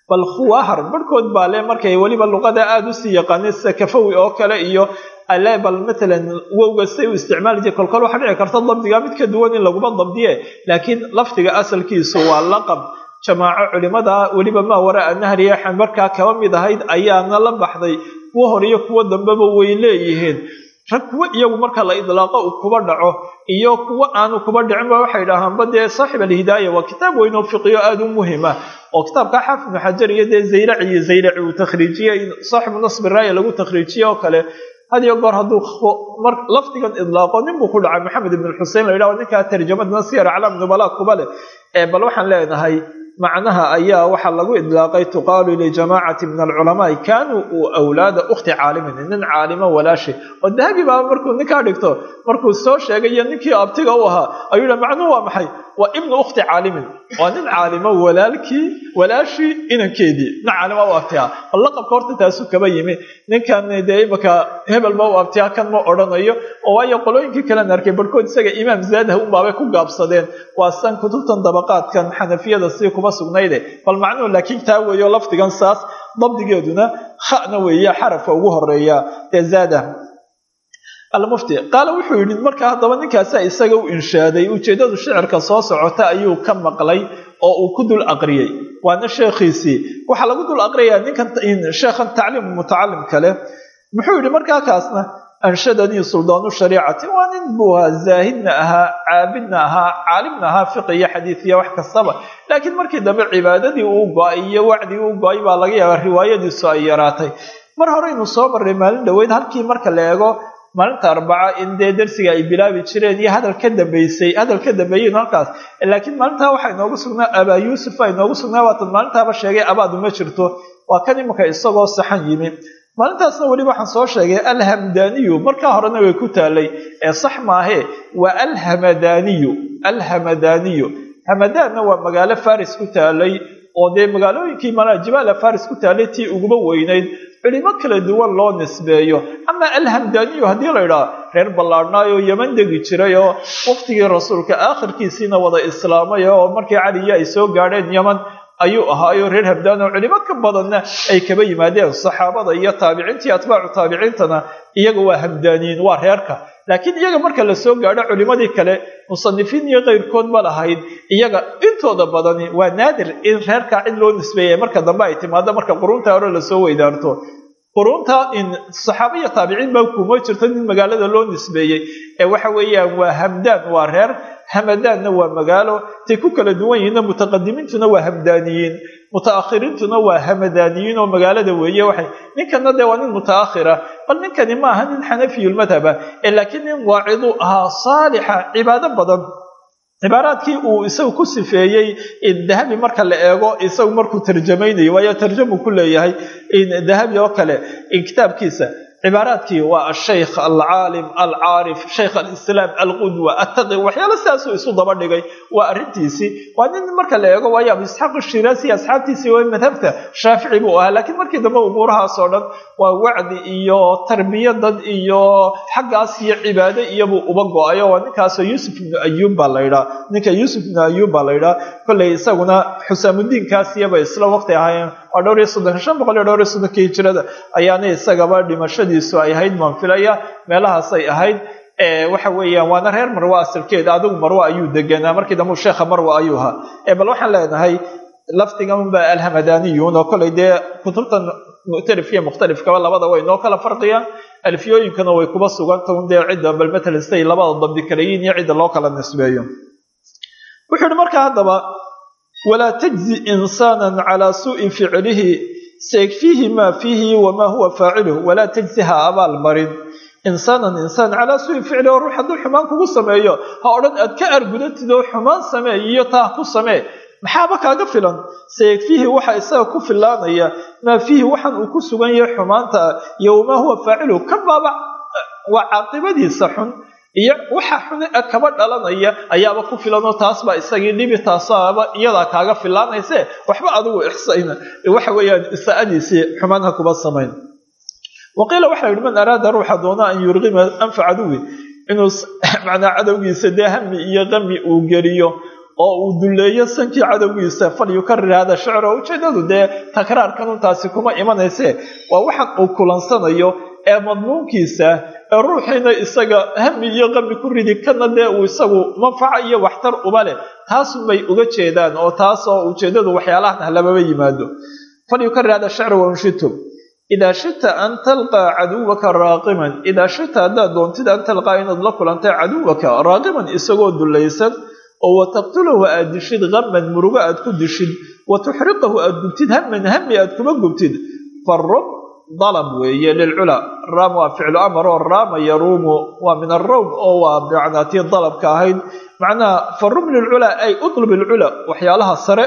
bal khuwaahar barhkood baa le markay weliba luqada aada usii yaqaaneen sida kafawi oo kale iyo ale bal matalan wowga say u isticmaali jire kolkol waxaa dhici karta dabdiga mid ka duwan in laguma dabdiye laakiin lafdiga asalkiisu waa laqab jamaaco culimada weliba maa waraa nahriya markaa kaba mid ahayd ayaana la baxday kuwo hor iyo kuwo dambeba way leeyihiin rag kuwo iyagu marka la idlaaqo uu kuba dhaco iyo kuwo aanu kuba dhicinba waxay dhahaanba dee saaxib alhidaaya waa kitaab weyn oo fiqiyo aada u muhima oo kitaabka xaafid ibnu xajar iyo dee zaylaci iyo zaylaci uu takhriijiyey saaxibu nasbi raaya lagu takhriijiye oo kale had iyo goor hadduu lafdigan idlaaqo nin buu ku dhacay maxamed ibn xusein la yidhahdo ninkaa tarjamadna siyar aclaam nubala kuba leh bal waxaan leenahay macnaha ayaa waxaa lagu idlaaqay tuqaalu lijamaacati min alculamaai kaanuu awlaada ukhti caalimin nin caalimo walaashi oo dahabi baa markuu ninkaa dhigto markuu soo sheegayo ninkii abtiga u ahaa ayuu yidha macnuhu waa maxay waa ibnu ukhti caalimin waa nin caalimo walaalkii walaashii inankeedii nin caalima u abtiyaa bal laqabka horta taasu kaba yimi ninkan dee imaka hebel ma u abtiyaa kan ma odhanayo oo waayo qolooyinkii kalen arkay barhkood isaga imaam zaadaha unbaabay ku gaabsadeen waa san kutubtan dabaqaadkan xanafiyada si kuba sugnayde bal macnuhu laakiin taa weeyo lafdigan saas dabdigeeduna khana weeye xarafka ugu horeeya ee zaada almufti qaala wuxuu yidhi marka haddaba ninkaasa isaga u inshaaday ujeeddadu shicirka soo socota ayuu ka maqlay oo uu ku dul aqriyey waana sheekhiisii waxaa lagu dul aqriyayaa ninkan sheekhan tacliim mutacalim kale muxuu yidhi markaa kaasna anshadanii suldaanu shariicati waa nin buu ahaa zaahidna ahaa caabidna ahaa caalimna ahaa fiqi iyo xadiid iyo wax kastaba laakiin markii dambe cibaadadii uu go-ay iyo wacdigii u go-ay baa laga yaabaa riwaayadiisu ay yaraatay mar horeynu soo marray maalin dhoweyd halkii marka la eego maalinta arbaca in dee darsiga ay bilaabi jireen iyo hadal ka dambeysay hadal ka dambeeyen halkaas laakiin maalintaa waxaa inoogu sugnaa abaa yuusuf a inoogu sugnaa waatan maalintaaba sheegay abaadu ma jirto waa kan imanka isagoo saxan yimi maalintaasna weliba waxaan soo sheegay alhamdaniyu markaa horena way ku taalay ee sax maahe waa alhamadaniyu alhamadaniyu hamadaanna waa magaalo faris ku taalay oo dee magaalooyinkii malaa jibaala faris ku taalay tii uguba weynayd culimo kala duwan loo nisbeeyo ama alhamdaniyu haddii la idhaha reer ballaadhnaayo yeman degi jiray oo waqtigii rasuulka aakhirkiisiina wada islaamay oo markii caliya ay soo gaadheen yeman ayuu ahaayo reer hamdaan oo culimo ka badanna ay kaba yimaadeen saxaabada iyo taabiciintii atbaacu taabiciintana iyaga waa hamdaaniyiin waa reerka laakiin iyaga marka la soo gaadho culimadii kale musanifiin iyo keyrkood ma lahayd iyaga intooda badani waa naadir in reerkaa cid loo nisbeeya marka dambe ay timaado marka qurunta hore lasoo weydaarto qurunta in saxaaba iyo taabiciin baa kuma jirto nin magaalada loo nisbeeyey ee waxa weeyaan waa hamdaan waa reer hamadaanna waa magaalo tay ku kala duwan yihiinna mutaqadimiintuna waa hamdaaniyiin mutaakhiriintuna waa hamadaaniyiin oo magaalada weeye waxay ninkana dee waa nin mutaakhira bal ninkani ma aha nin xanafiyulmadhaba ee laakiin nin waacidu ahaa saalixa cibaado badan cibaaraadkii uu isagu ku sifeeyey dahabi marka la eego isagu markuu tarjamaynayo waayo tarjamu ku leeyahay dahabi oo kale kitaabkiisa cibaaraadkii waa ashaykh alcaalim alcaarif shaykh alislaam alqudwa attaqi waxyaalo sidaasuu isu daba dhigay waa arrintiisii waa nin marka la eego waayo abu isxaaq shiraasi asxaabtiisii waa madhabta shaafici buu ahaa laakiin markii dambe umuurahaas oo dhan waa wacdi iyo tarbiya dad iyo xaggaas iyo cibaado iyobuu uba go-ayo waa ninkaasoo yuusuf ibnu ayuub baa la ydhaa ninka yuusuf ibnu ayuub baa la ydhaa kolley isaguna xusaamudiinkaasiyaba isla waqti ahaayeen waa dhowr iyo soddon shan boqol iyo dhowr iyo soddonkii hijirada ayaana isagaba dhimashadiisu ay ahayd maan filaya meelahaasay ahayd waxa weeyaan waana reer marwa asalkeeda adigu marwa ayuu deganaa markii dambe sheekha marwa ayuu ahaa bal waxaan leenahay lafdiganba alhamadaniyun oo koley dee kutubtan muctarif iyo mukhtalifkaba labada way noo kala farqiyaan alfiyooyinkana way kuba suganta un dee cidda bal matalan siday labada dabdi kalayiin iyo cidda loo kala nisbeeyo wuxuu yihi markaa haddaba walaa tajzi insaana calaa suui ficlihi sayakfiihi maa fiihi wamaa huwa faaciluh walaa tajzi ha abaal marin insaanan insaan calaa suui ficli oo ruux hadduu xumaan kugu sameeyo ha odhan aad ka argudatid oo xumaan samee iyo taa ku samee maxaaba kaaga filan sayakfiihi waxa isaga ku filaanaya maa fiihi waxaan uu ku sugan yahay xumaanta iyo wamaa huwa faaciluh ka baaba waa caaqibadiisa xun iyo waxa xune kaba dhalanaya ayaaba ku filanoo taas baa isagii dhibi taasaaba iyadaa kaaga filaanayse waxba adigu ixsayna waxa weeyaan isaa'adiisii xumaan ha kuba samayn waqiila waxaa yidhi man araada ruuxa doona an yurqima anfa caduwi inuu macnaa cadowgiisa dee hami iyo qami uu geliyo oo uu duleeyo sankii cadowgiisa fal yukarir hada shicr oo ujeedadu dee takraarkanun taasi kuma imanayse waa waxaan uu kulansanayo ee madmuunkiisa ee ruuxiina isaga hami iyo qami ku ridi kana dee uu isagu manfaca iyo waxtar uba leh taasunbay uga jeedaan oo taasoo ujeedadu waxyaalahan ah lamaba yimaado fal yukarir hada shicr wanshitum idaa shita an talqaa caduwaka raaqiman idaa shita haddaad doontid an talqaa inaad la kulantay caduwaka raaqiman isagoo dulaysan oo wa taqtulahu aad dishid qaman murugo aad ku dishid wa tuxriqahu aad gubtid haman hami aad kuma gubtid farub dalab weeye lilcula raam waa ficlu amar oo raama yaruumu waa min alrawm oo waa bimacnaa tii dalabka ahayd macnaha farub lilculaa ay utlub ilcula waxyaalaha sare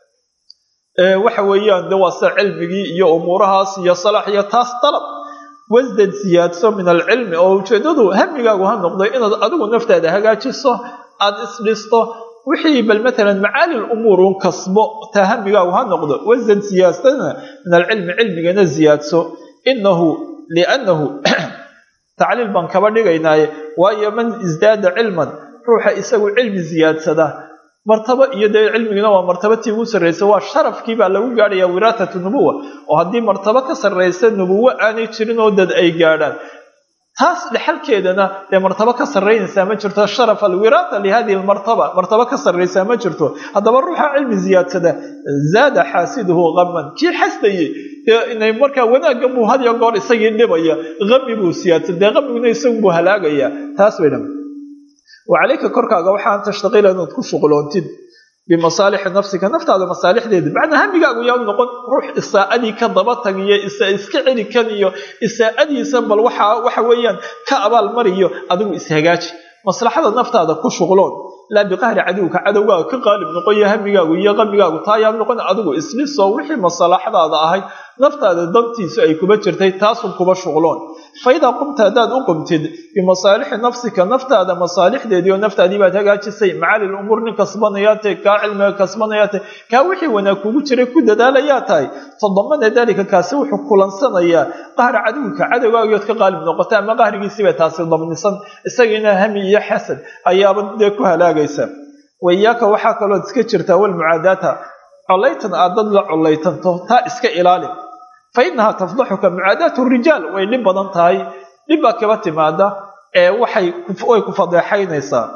waxa weeyaan de waa sida cilmigii iyo umuurahaas iyo salax iyo taas dalab wasdad siyaadso min alcilmi oo ujeedadu hamigaagu ha noqday inaad adigu naftaada hagaajiso aada isdhisto wixii bal matalan macaali lumuur un kasbo taa hamigaagu ha noqdo wasdad siyaadsana min alcilmi cilmigana siyaadso inahu liannahu tacliil baan kaba dhigaynaaye waayo man isdaada cilman ruuxa isagu cilmi siyaadsada martabo iyo dee cilmigina waa martaba tii ugu sarraysa waa sharafkii baa lagu gaadhayaa wiraasatu nubuwa oo haddii martabo ka sarraysa nubuwo aanay jirin oo dad ay gaadhaan taas dhexalkeedana dee martabo ka sarraynaysaa ma jirto sharaf alwiraasa lihadihi lmartaba martabo ka sarraysaa ma jirto haddaba ruuxa cilmi ziyaadsada zaada xaasiduhu qaman kii xasdayey dee inay markaa wanaaggan buu had iyo goor isagii dhibaya qami buu siyaadsada dee qamiguna isagu buu halaagaya taas bay dhan wacalayka korkaaga waxaan tashtaqiila inaad ku shuqloontid bimasaalixi nafsika naftaada masaalixdeeda macnaa hamigaagu yaa noqon ruux isaa'adii ka daba tagiyo isa iska celi kan iyo isaa'adiisa bal waxa waxa weeyaan ka abaal mariyo adigu ishagaaji maslaxada naftaada ku shuqloon laa biqahri cadowka cadowgaaga ka qaalib noqoyo hamigaagu iyo qamigaagu taa yaa noqon adigu islisoo wixii maslaxadaada ahayd naftaada dantiisu ay kuba jirtay taasun kuba shuqloon fa idaa qumta haddaad u qumtid bimasaalixi nafsika naftaada masaalixdeedii oo naftaadii baad hagaajisay macaali lumuur nin kasbanayaa tahay kaa cilmiga kasbanayaa tahay kaa wixii wanaag kugu jiray ku dadaalayaa tahay tadamana dalika kaasi wuxuu kulansanayaa qahra cadowka cadowgaagiyood ka qaalib noqota ama qahrigiisiibay taasi damnisan isagiina hami iyo xasad ayaaba dee ku halaagaysa waiyaaka waxaa kaloood iska jirtaa walmucaadaata collaytan aad dad la collaytanto taa iska ilaali fa inahaa tafdaxuka mucaadaatu rijaal way dhib badan tahay dhib baa kaba timaada ee waxay way ku fadeexaynaysaa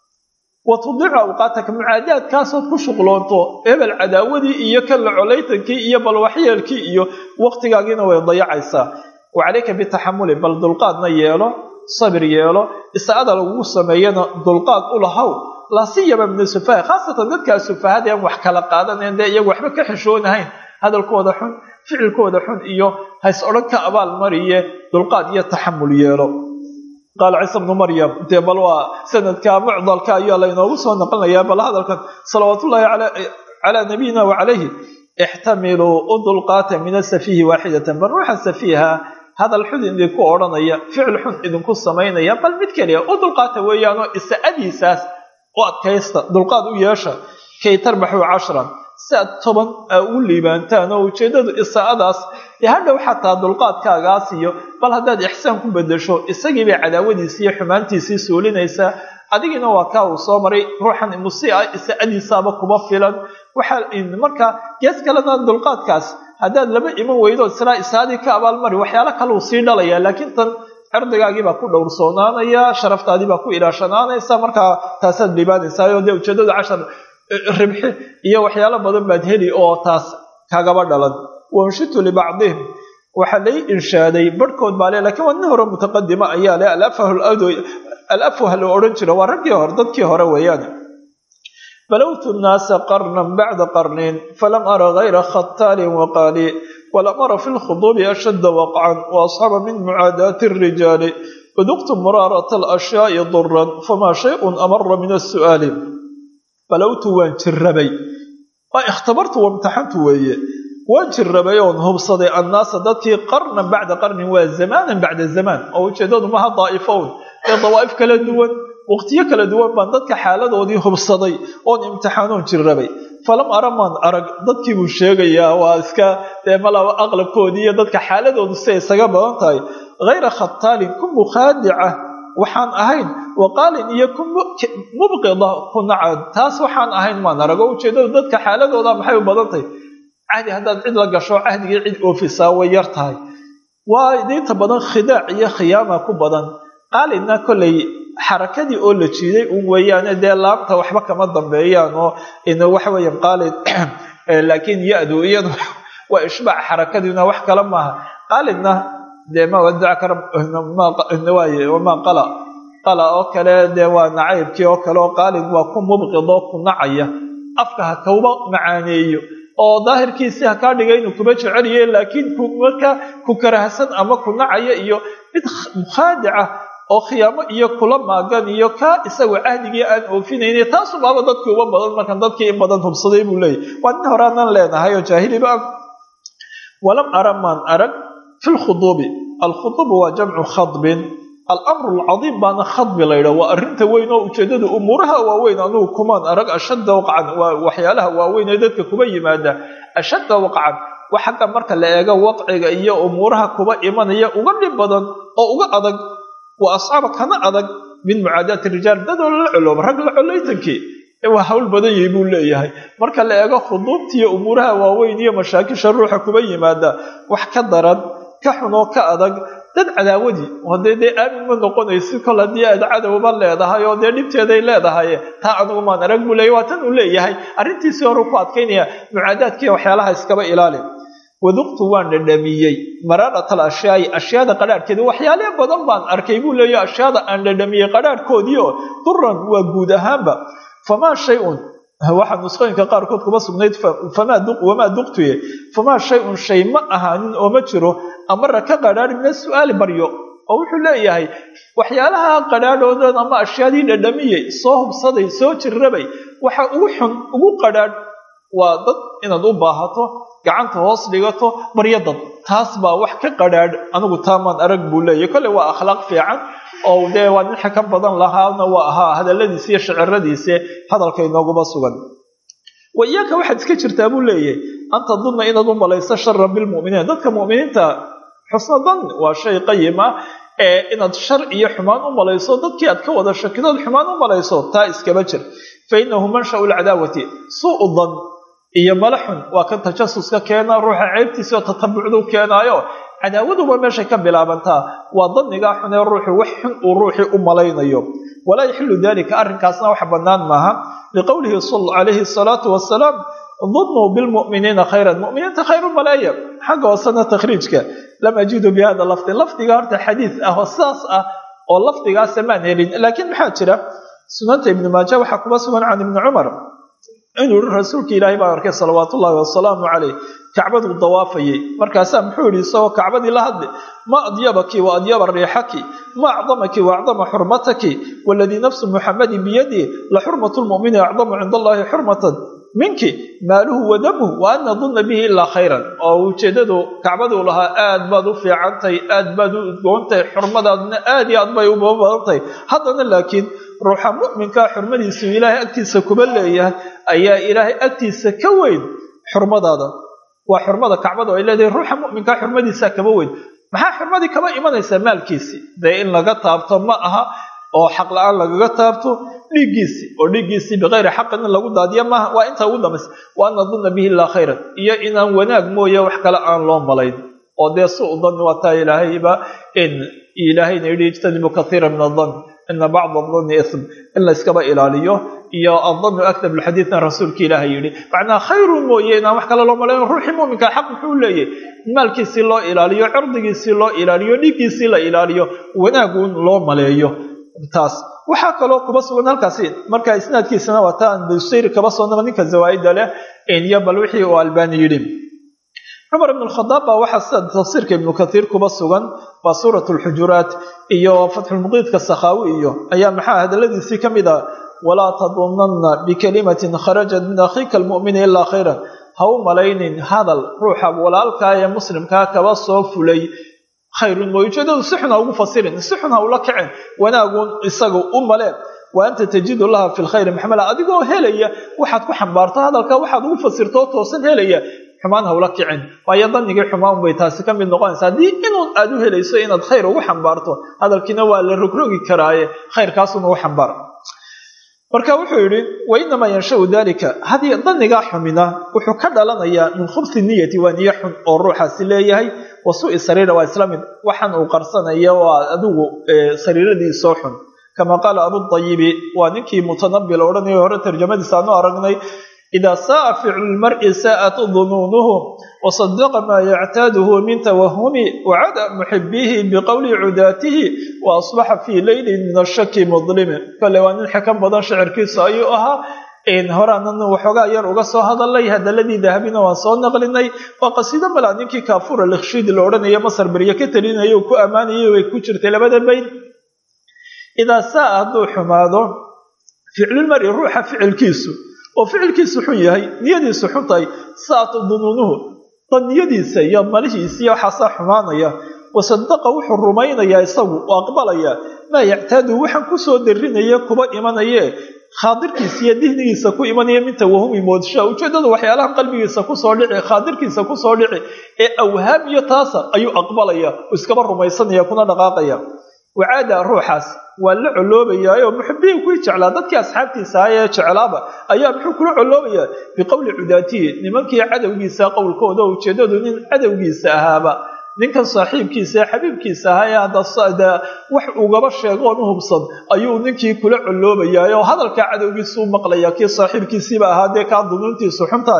wa tudiicu awqaataka mucaadaadkaasood ku shuqloonto hebel cadaawadii iyo kan la collaytankii iyo bal waxyeelkii iyo waqtigaagiina way dayacaysaa wa calayka bitaxamuli bal dulqaadna yeelo sabir yeelo isaada lagugu sameeyana dulqaad u lahow laasiyaba min asufaha khaasatan dadkaa sufahada aan wax kala qaadanayn dee iyagu waxba ka xishoonahayn hadalkooda xun ficilkooda xun iyo hays odhan ka abaal mariye dulqaad iyo taxamul yeelo qaala ciisa bnu maryam dee bal waa sanadka mucdalka ayaa laynoogu soo naqlinayaa bal hadalkan salawaatullaahi calaa nabiyina wa calayhi ixtamiluu u dulqaata min asafiihi waaxidatan bal ruuxa safiiha hadal xun idinku odhanaya ficil xun idinku samaynaya bal mid keliya u dulqaata weeyaanoo isaadiisaas u adkaysta dulqaad u yeesha kay tarbaxuu cashran si aad toban aa ugu liibaantaan oo ujeeddadu isaa'adaas dee hadhow xataa dulqaadkaagaas iyo bal haddaad ixsaan ku bedesho isagiibay cadaawadiisii iyo xumaantiisii suulinaysaa adigiina waa kaa uu soo maray ruuxan musi ah isaa'adiisaaba kuma filan waxaa markaa gees kalena dulqaadkaas haddaad laba iman weydo islaa isaadii ka abaalmari waxyaalo kaleu sii dhalayaa laakiin tan cirdigaagiibaa ku dhowrsoonaanaya sharaftaadiibaa ku ilaashanaanaysa markaa taasaad liibaanaysaa dee ujeedada cashar ribxi iyo waxyaalo badan baad heli oo taas kagaba dhalan wanshitu libacdihim waxaa lay inshaaday barhkood baa le lakiin waa nin hore mutaqadima ayaa le alafwah la odhan jira waa raggii hore dadkii hore weeyaan balowtu nnaasa qarnan bacda qarnin falam ara gayra khataalin waqaali walam ara fi lkhuduubi ashadda waqcan waasxaba min mucaadaati الrijaali uduqtu muraarata alashyaai duran famaa shayun amara min asu'aali balowtu waan jirrabay waa ikhtabartu wamtaxantu weeye waan jirrabay oon hubsaday annaasa dadkii qarnan bacda qarnin waa zamaanan bacda zamaan oo ujeedadu maha daa'ifown ee dawaa'if kala duwan waqtiyo kala duwan baan dadka xaaladoodii hubsaday oon imtixaanoon jirrabay falam ara maan arag dadkii buu sheegayaa waa iska dee malaba aqlabkoodii iyo dadka xaaladoodu siay isaga badan tahay hayra khataalin ku mukhaadica waxaan ahayn waqaalin iyo ku mubqida ku nacad taas waxaan ahayn maan arago ujeedadu dadka xaaladooda maxay u badan tahay cahdi haddaad cid la gasho cahdigii cid oofisaa way yar tahay waa inta badan khidaac iyo khiyaama ku badan qaalinna kollay xarakadii oo la jiiday un weeyaane dee laabta waxba kama dambeeyaan oo waxa weeyaan qaalin laakiin ya-du iyadu waa ishbaac xarakadiina wax kale maaha qaalinna dee ma wadacka waaye wamaa qala qala oo kale dee waa nacaybkii oo kale oo qaalin waa ku mubqidoo ku nacaya afka ha kauba macaaneeyo oo daahirkiisii ha kaa dhigay inuu kuba jeceliye laakiin markaa ku karahsan ama ku nacaya iyo mid mukhaadica oo khiyaamo iyo kula maagan iyo kaa isagoo cahdigii aan oofinayna taasubaaba dadkii uba badan markan dadkii in badan hubsaday buu leeyahy waa nin horaanan leenahay oo jaahiliba walam ara maan arag fi lkhuduubi alkhuduubu waa jamcu khadbin alamru alcadiim baana khadbi laydha waa arrinta weyn oo ujeedada umuuraha waaweyn anugu kumaan arag ashadda waqcan waa waxyaalaha waaweyn ee dadka kuba yimaada ashadda waqcan wa xagga marka la eego wadciga iyo umuuraha kuba imanaya uga dhib badan oo uga adag wa ascaaba kana adag min mucaadaati rijaal dadoo la colooba rag la colaytankii waa hawl badan yahay buu leeyahay marka la eego khuduubtiiyo umuuraha waaweyn iyo mashaakisha ruuxa kuba yimaada wax ka daran ka xunoo ka adag dad cadaawadii hadee dee aamin ma noqonaysi kol haddii aad cadowba leedahay oo dee dhibteeday leedahay taa anugu maan arag buu leeyahy waa tan uu leeyahay arrintiisii hore ku adkaynaya mucaadaadkiiyo waxyaalaha iskaba ilaali waduqtu waan dhadhamiyey maraarat al ashyaai ashyaada qadhaadhkeeda waxyaale badan baan arkay buu leeyahy ashyaada aan dhadhamiyey qadhaadhkoodii oo duran waa guud ahaanba famaa shay-un waxaa nusqooyinka qaarkood kuma sugnayd wamaa duqtuye famaa shay-un shay ma ahaanin oo ma jiro amara ka qadhaadh mina su-aali baryo oo wuxuu leeyahay waxyaalaha qadhaadhoodan ama ashyaadii dhadhamiyey soo hubsaday soo jirrabay waxa ugu xun ugu qadhaadh waa dad inaad u baahato gacanta hoos dhigato baryo dad taas baa wax ka qadhaadh anigu taamaan arag buu leeyahy kolley waa akhlaaq fiican oo dee waa nin xakan badan lahaana waa ahaa hadaladiisi iyo shiciradiisi hadalka inooguma sugan wa iyaaka waxaad iska jirtaa buu leeyahay an tadunna inaad u malayso sharan bilmu'miniin dadka mu'miniinta xusna dan waa shay qayim ah ee inaad shar iyo xumaan u malayso dadkii aad ka wada shakidood xumaan u malayso taa iskaba jir fa inahu manshau lcadaawati suu dan iyo mala xun waa kan tajasuska keena ruuxa ceybtiisa oo tatabucdu keenaayo cadaawaduba meeshay ka bilaabantaa waa danigaa xun ee ruuxu wax xun uu ruuxii u malaynayo walaa yaxilu dalika arrinkaasna wax bannaan maaha liqowlihi calayhi salaatu wasalaam dunuu bilmu'miniina khayran mu'miniinta khayru maleeya xagga hoosena takhriijka lam ajidu bi hada lafdi lafdiga horta xadiid ah oo sidaas ah oo lafdigaasa maan helin laakiin maxaa jira sunanta ibnu maaja waxaa kuma sugan can ibni cumar inuu yihi rasuulka ilaahay baan arkay salawaatu ullaahi wasalaamu caleyh kacbaduu dawaafayay markaasaa muxuu yihi isagoo kacbadii la hadli ma adyabaki wa adyaba riixaki ma acdamaki wa acdama xurmataki waladii nafsu muxamadin biyadii la xurmatu lmu'mini acdamu cinda allahi xurmatan minki maaluhu wa damuhu wa an nadunna bihi ilaa khayran oo ujeedadu kacbaduu lahaa aad baad u fiicantahay aad baad u udgoontahay xurmadaadna aad iyo aad bay uba badantahay haddana laakiin ruuxa mu'minkaa xurmadiisu ilaahay agtiisa kuba leeyahay ayaa ilaahay agtiisa ka weyn xurmadaada waa xurmada kacbada ay leedahay ruuxa mu'minkaa xurmadiisaa kaba weyn maxaa xurmadii kaba imanaysaa maalkiisii dee in laga taabto ma aha oo xaq la-aan lagaga taabto dhiiggiisii oo dhiiggiisii bikayri xaqin in lagu daadiya maaha waa intaa ugu dambaysa wa an nadunna bihi illaa khayran iyo inaan wanaag mooye wax kale aan loo malayn oo dee su u danni waa taa ilaahayba in ilaahayna yidhi ijtanibu kathiira min adan ina bacda adanni ism in la yskaba ilaaliyo iyo adannu akdab lxadiidna rasuulka ilaahay yidhi macnaha khayrun mooye inaan wax kale loo malayn ruuxii muminka xaq muxuu leeyahy maalkiisii loo ilaaliyo cirdigiisii loo ilaaliyo dhiiggiisii la ilaaliyo wanaagun loo maleeyo taas waxaa kaloo kuba sugan halkaasi marka isnaadkiisana waa taan busayri kaba soonaba ninka zawaaida leh iyo bal wixii uu albani yidhi cumar ibn khadaab baa waxaa sida tafsiirka ibnu kathiir kuba sugan waa suurat lxujuraat iyo fatxulmuqiidka sakhaawi iyo ayaa maxaa hadaladiisii ka mid ah walaa tadunanna bikalimatin kharajat min akhiika almu'mini ilaa khayran ha u malaynin hadal ruuxa walaalkaa ee muslimkaa kaba soo fulay khayrun mooy ujeedadu si xun ha ugu fasirin si xun ha ula kaceen wanaagun isaga u maleen wa anta tajidu laha fi lkhayri maxmala adigoo helaya waxaad ku xambaarto hadalka waxaad ugu fasirto oo toosan helaya xumaan hawla kicin waayo danigii xumaan bay taasi ka mid noqonaysa haddii inuun aad u helayso inaad khayr ugu xambaarto hadalkiina waa la rogrogi karaaye khayrkaasun ugu xambaar marka wuxuu yidhi wainamaa yanshau dalika hadii danigaa xumina wuxuu ka dhalanayaa min khubsi niyati waa niyo xun oo ruuxaasi leeyahay wa sui sariira waa isla mid waxaan uu qarsanaya waa adigu sariiradiisoo xun kama qaala abuayibi waa ninkii mutanabil odhanaya hore tarjamadiisa aanu aragnay idaa saaa ficlu lmari saa'at dunuunuhu wasadaqa maa yactaaduhu min tawahumi wacada muxibihi biqowli cudaatihi wa asbaxa fii leylin min ashaki mudlimi kale waa nin xekan badan shicirkiisu ayuu ahaa horaanan waxoogaa yar uga soo hadalay hadaladii dahabina waan soo naqlinay waa qasiido malaa ninkii kaafur alikhshidi la odhanaya masar berye ka talinaya ku ammaanayay way ku jirtay labada bayn idaa saa hadduu xumaado ficlulmari ruuxa ficilkiisu oo ficilkiisu xun yahay niyadiisu xun tahay saatu dunuunuhu dan niyadiisa iyo malihiisa iyo waxaasaa xumaanaya wasadaqa wuxuu rumaynayaa isagu oo aqbalaya maa yactaadu waxaan kusoo darinaya kuba imanaye khaadirkiisa iyo dihnigiisa ku imanaya min tawahumi moodshaa ujeedada waxyaalaha qalbigiisa kusoo dhici khaadirkiisa kusoo dhici ee awhaam iyo taasa ayuu aqbalaya oo iskaba rumaysanaya kuna dhaqaaqaya wacaada ruuxaas waa la coloobayaayo muxibiin kuwii jeclaa dadkii asxaabtiisa aha ee jeclaaba ayaa muxuu kula coloobayaa biqowli cudaatihi nimankii cadowgiisa qowlkooda oo ujeedadu nin cadowgiisa ahaaba ninkan saaxiibkiisa ee xabiibkiisa ahaa ee hadda wax ugaba sheegoon u hubsan ayuu ninkii kula coloobayaa oo hadalkaa cadowgiisa u maqlaya kii saaxiibkiisiiba ahaa dee kaa dunuuntiisu xuntahay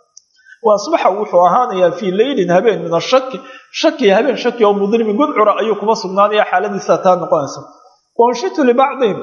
wa asbaxa wuxuu ahaanayaa fii leylin habeen min ashaki shaki habeen shaki oo mudlimin gudcura ayuu kuma sugnaanaya xaaladiisa taa noqonaysa wanshitu libacdihim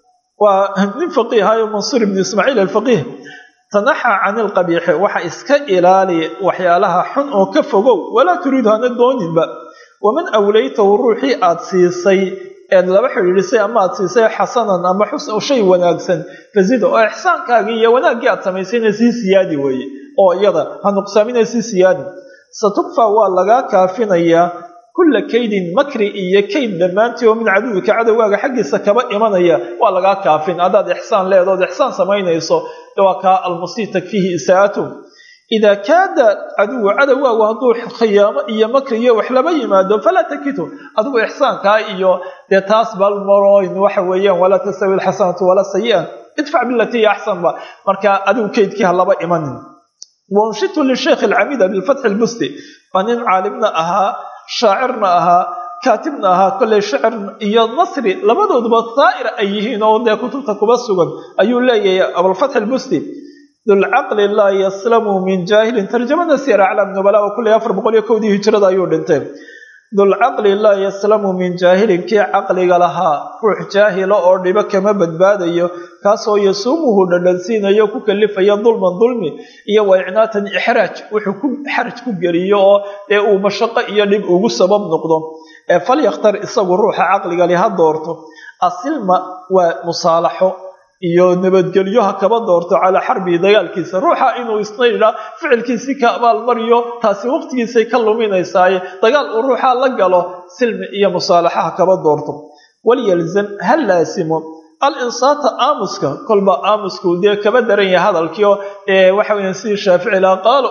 waa nin faqiihayo mansuur ibn ismaaciil alfaqiih tanaxa can ilqabiixi waxa iska ilaali waxyaalaha xun oo ka fogow walaa turiidu hana dooninba waman awlaytahu ruuxii aad siisay eed laba xidhiidhisay ama aad siisay xasanan ama shay wanaagsan fazida oo ixsaankaagii iyo wanaaggii aad samaysayna sii siyaadi weeye oo iyada ha nuqsaamina sii siyaadi satukfa waa lagaa kaafinayaa kulla kaydin makri iyo kayd dhammaantii oo min caduwika cadowgaaga xaggiisa kaba imanaya waa lagaa kaafin haddaad ixsaan leedood ixsaan samaynayso waa kaa almusii takfiihi isaa'atuh idaa kaada caduwa cadowgaagu hadduu khiyaamo iyo makri iyo wax laba yimaado falaa takitu adigu ixsaankaa iyo dee taas balmaroyn waxa weeyaan walaa tastawi alxasanatu walaa sayi'a idfac bilatii hiya axsanba marka adigu kaydkii ha laba imanin wanshitu lisheikh alcamida bilfatxi lbusti waa nin caalimna ahaa shaacirna ahaa kaatibna ahaa kolley shicir iyo nasri labadooduba daa'ir ay yihiin oo dee kutubta kuba sugan ayuu leeyahay abulfatxi lbusti dulcaqli laa yaslamu min jaahilin tarjamada siyar aclaam nubala oo kulley afar boqol iyo kowdii hijrada ayuu dhintay dulcaqli laa yaslamu min jaahilin kii caqliga lahaa ruux jaahila oo dhibo kama badbaadayo kaasoo yasuumuhu dhadhansiinayo ku kalifaya dulman dulmi iyo waicnaatan ixraaj wuxuu ku xaraj ku geliyo oo dee uu mashaqo iyo dhib ugu sabab noqdo ee falyakhtar isagu ruuxa caqliga li ha doorto asilma waa musaalaxo iyo nabadgelyo ha kaba doorto calaa xarbihi dagaalkiisa ruuxa inuu isna yidhaa ficilkiisii ka abaalmariyo taasi waqtigiisay ka luminaysaaye dagaal uu ruuxaa la galo silmi iyo musaalaxa ha kaba doorto walyalzam ha laasimo alinsaata aamuska kolba aamusku dee kaba daran yahay hadalkii oo waxa weya sidii shaafici laha qaalo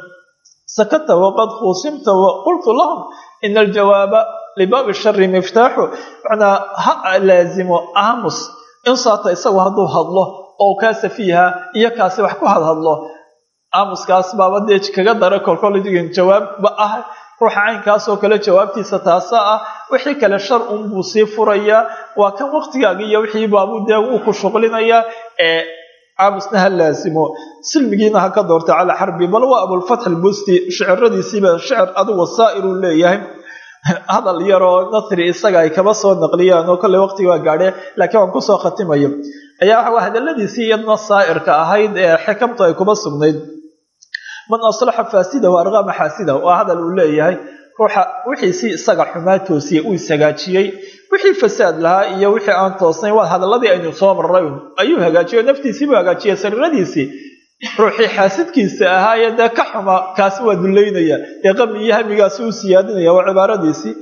sakata waqad khuusimta waqultu lahum ina aljawaaba libaabi shari miftaaxu macnaa ha laazimo aamus insaata isagu hadduu hadlo oo kaa safiiha iyo kaasi wax ku hadhadlo aamuskaas baaba dee kaga dara kolkoldigin jawaabba ah ruuxa caynkaasoo kale jawaabtiisa taasa ah wixii kale shar unbuu sii furayaa waa kan waqtigaaga iyo wixii baabuu dee uu ku shuqlinayaa ee aamusna ha laasimo silmigiina ha ka doorta calaa xarbi bal waa abulfatx albusti shiciradiisiiba shicir adugu saa'iruu leeyahay hadal yaroo nasri isaga ay kaba soo naqliyaan oo kolley waqtigi waa gaadhe laakiin waan kusoo khatimayo ayaa waxa hadaladiisii iyadna saa'irka ahayd ee xikamtu ay kuba sugnayd man aslaxa faasidahu arqama xaasidahu waa hadal uu leeyahay ruuxa wixiisii isaga xumaa toosiyey uu ishagaajiyey wixii fasaad lahaa iyo wixii aan toosnayn waa hadaladii aynu soo marray ayuu hagaajiyey oo naftiisiibuu hagaajiyey sariiradiisii ruuxii xaasidkiisa ahaayee dee ka xuma kaasi waa dullaynaya dee qami iyo hamigaasi u siyaadinaya waa cibaaradiisii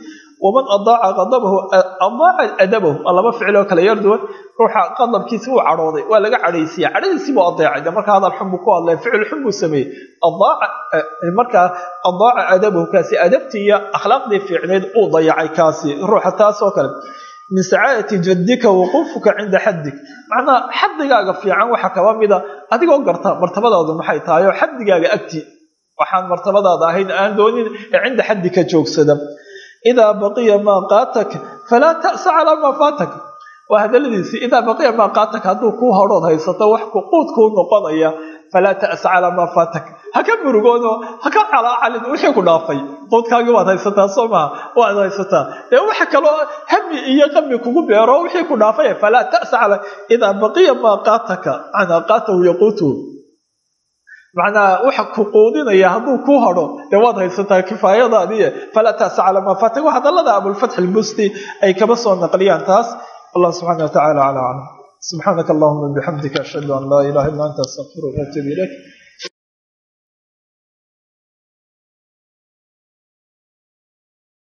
waman adaaca qadabahu adaaca adabahu waa laba ficil oo kale yar duwan ruuxa qadabkiisi wuu cadhooday waa laga cadhaysiya cadhadiisii buu adeecay de markaa hadal xun buu ku hadlay ficil xun buu sameeyey adaaca markaa adaaca adabahu kaasi adabtii iyo akhlaaqdii fiicneed uu dayacay kaasi ruuxa taas oo kale min sacaadati jaddika wuquufuka cinda xaddik macnaha xaddigaaga fiican waxaa kaba mida adigoo garta martabadaadu maxay tahay oo xaddigaaga agti waxaan martabadaada ahayn aan doonin ee cinda xaddika joogsada idaa baqiya maa qaatak falaa ta'sa calaa maa faatak waa hadaladiisii idaa baqiya maa qaatak hadduu kuu hodhood haysato wax quud kuu noqonaya falaa ta'sa calaa maa faatak ha ka murugoono ha ka calaacalin wixii ku dhaafay quudkaagii waad haysataa soo maha waad haysataa dee waxa kaloo hami iyo qami kugu beero wixii ku dhaafay falaa ta'sa calaa idaa baqiya maa qaataka macnaa qaatahu yaquutuhu macnaa waxa ku quudinaya hadduu kuu hadho dee waad haysataa kifaayadaadiiye falaa ta'sa calaa maa faatak waa hadallada abulfatx albusti ay kaba soo naqliyaan taas allah subxaana watacaala calaa aclam subxaanaka allahuma bixamdika ashhadu an laa ilaha illa anta astaqfiruka waatubu ilayk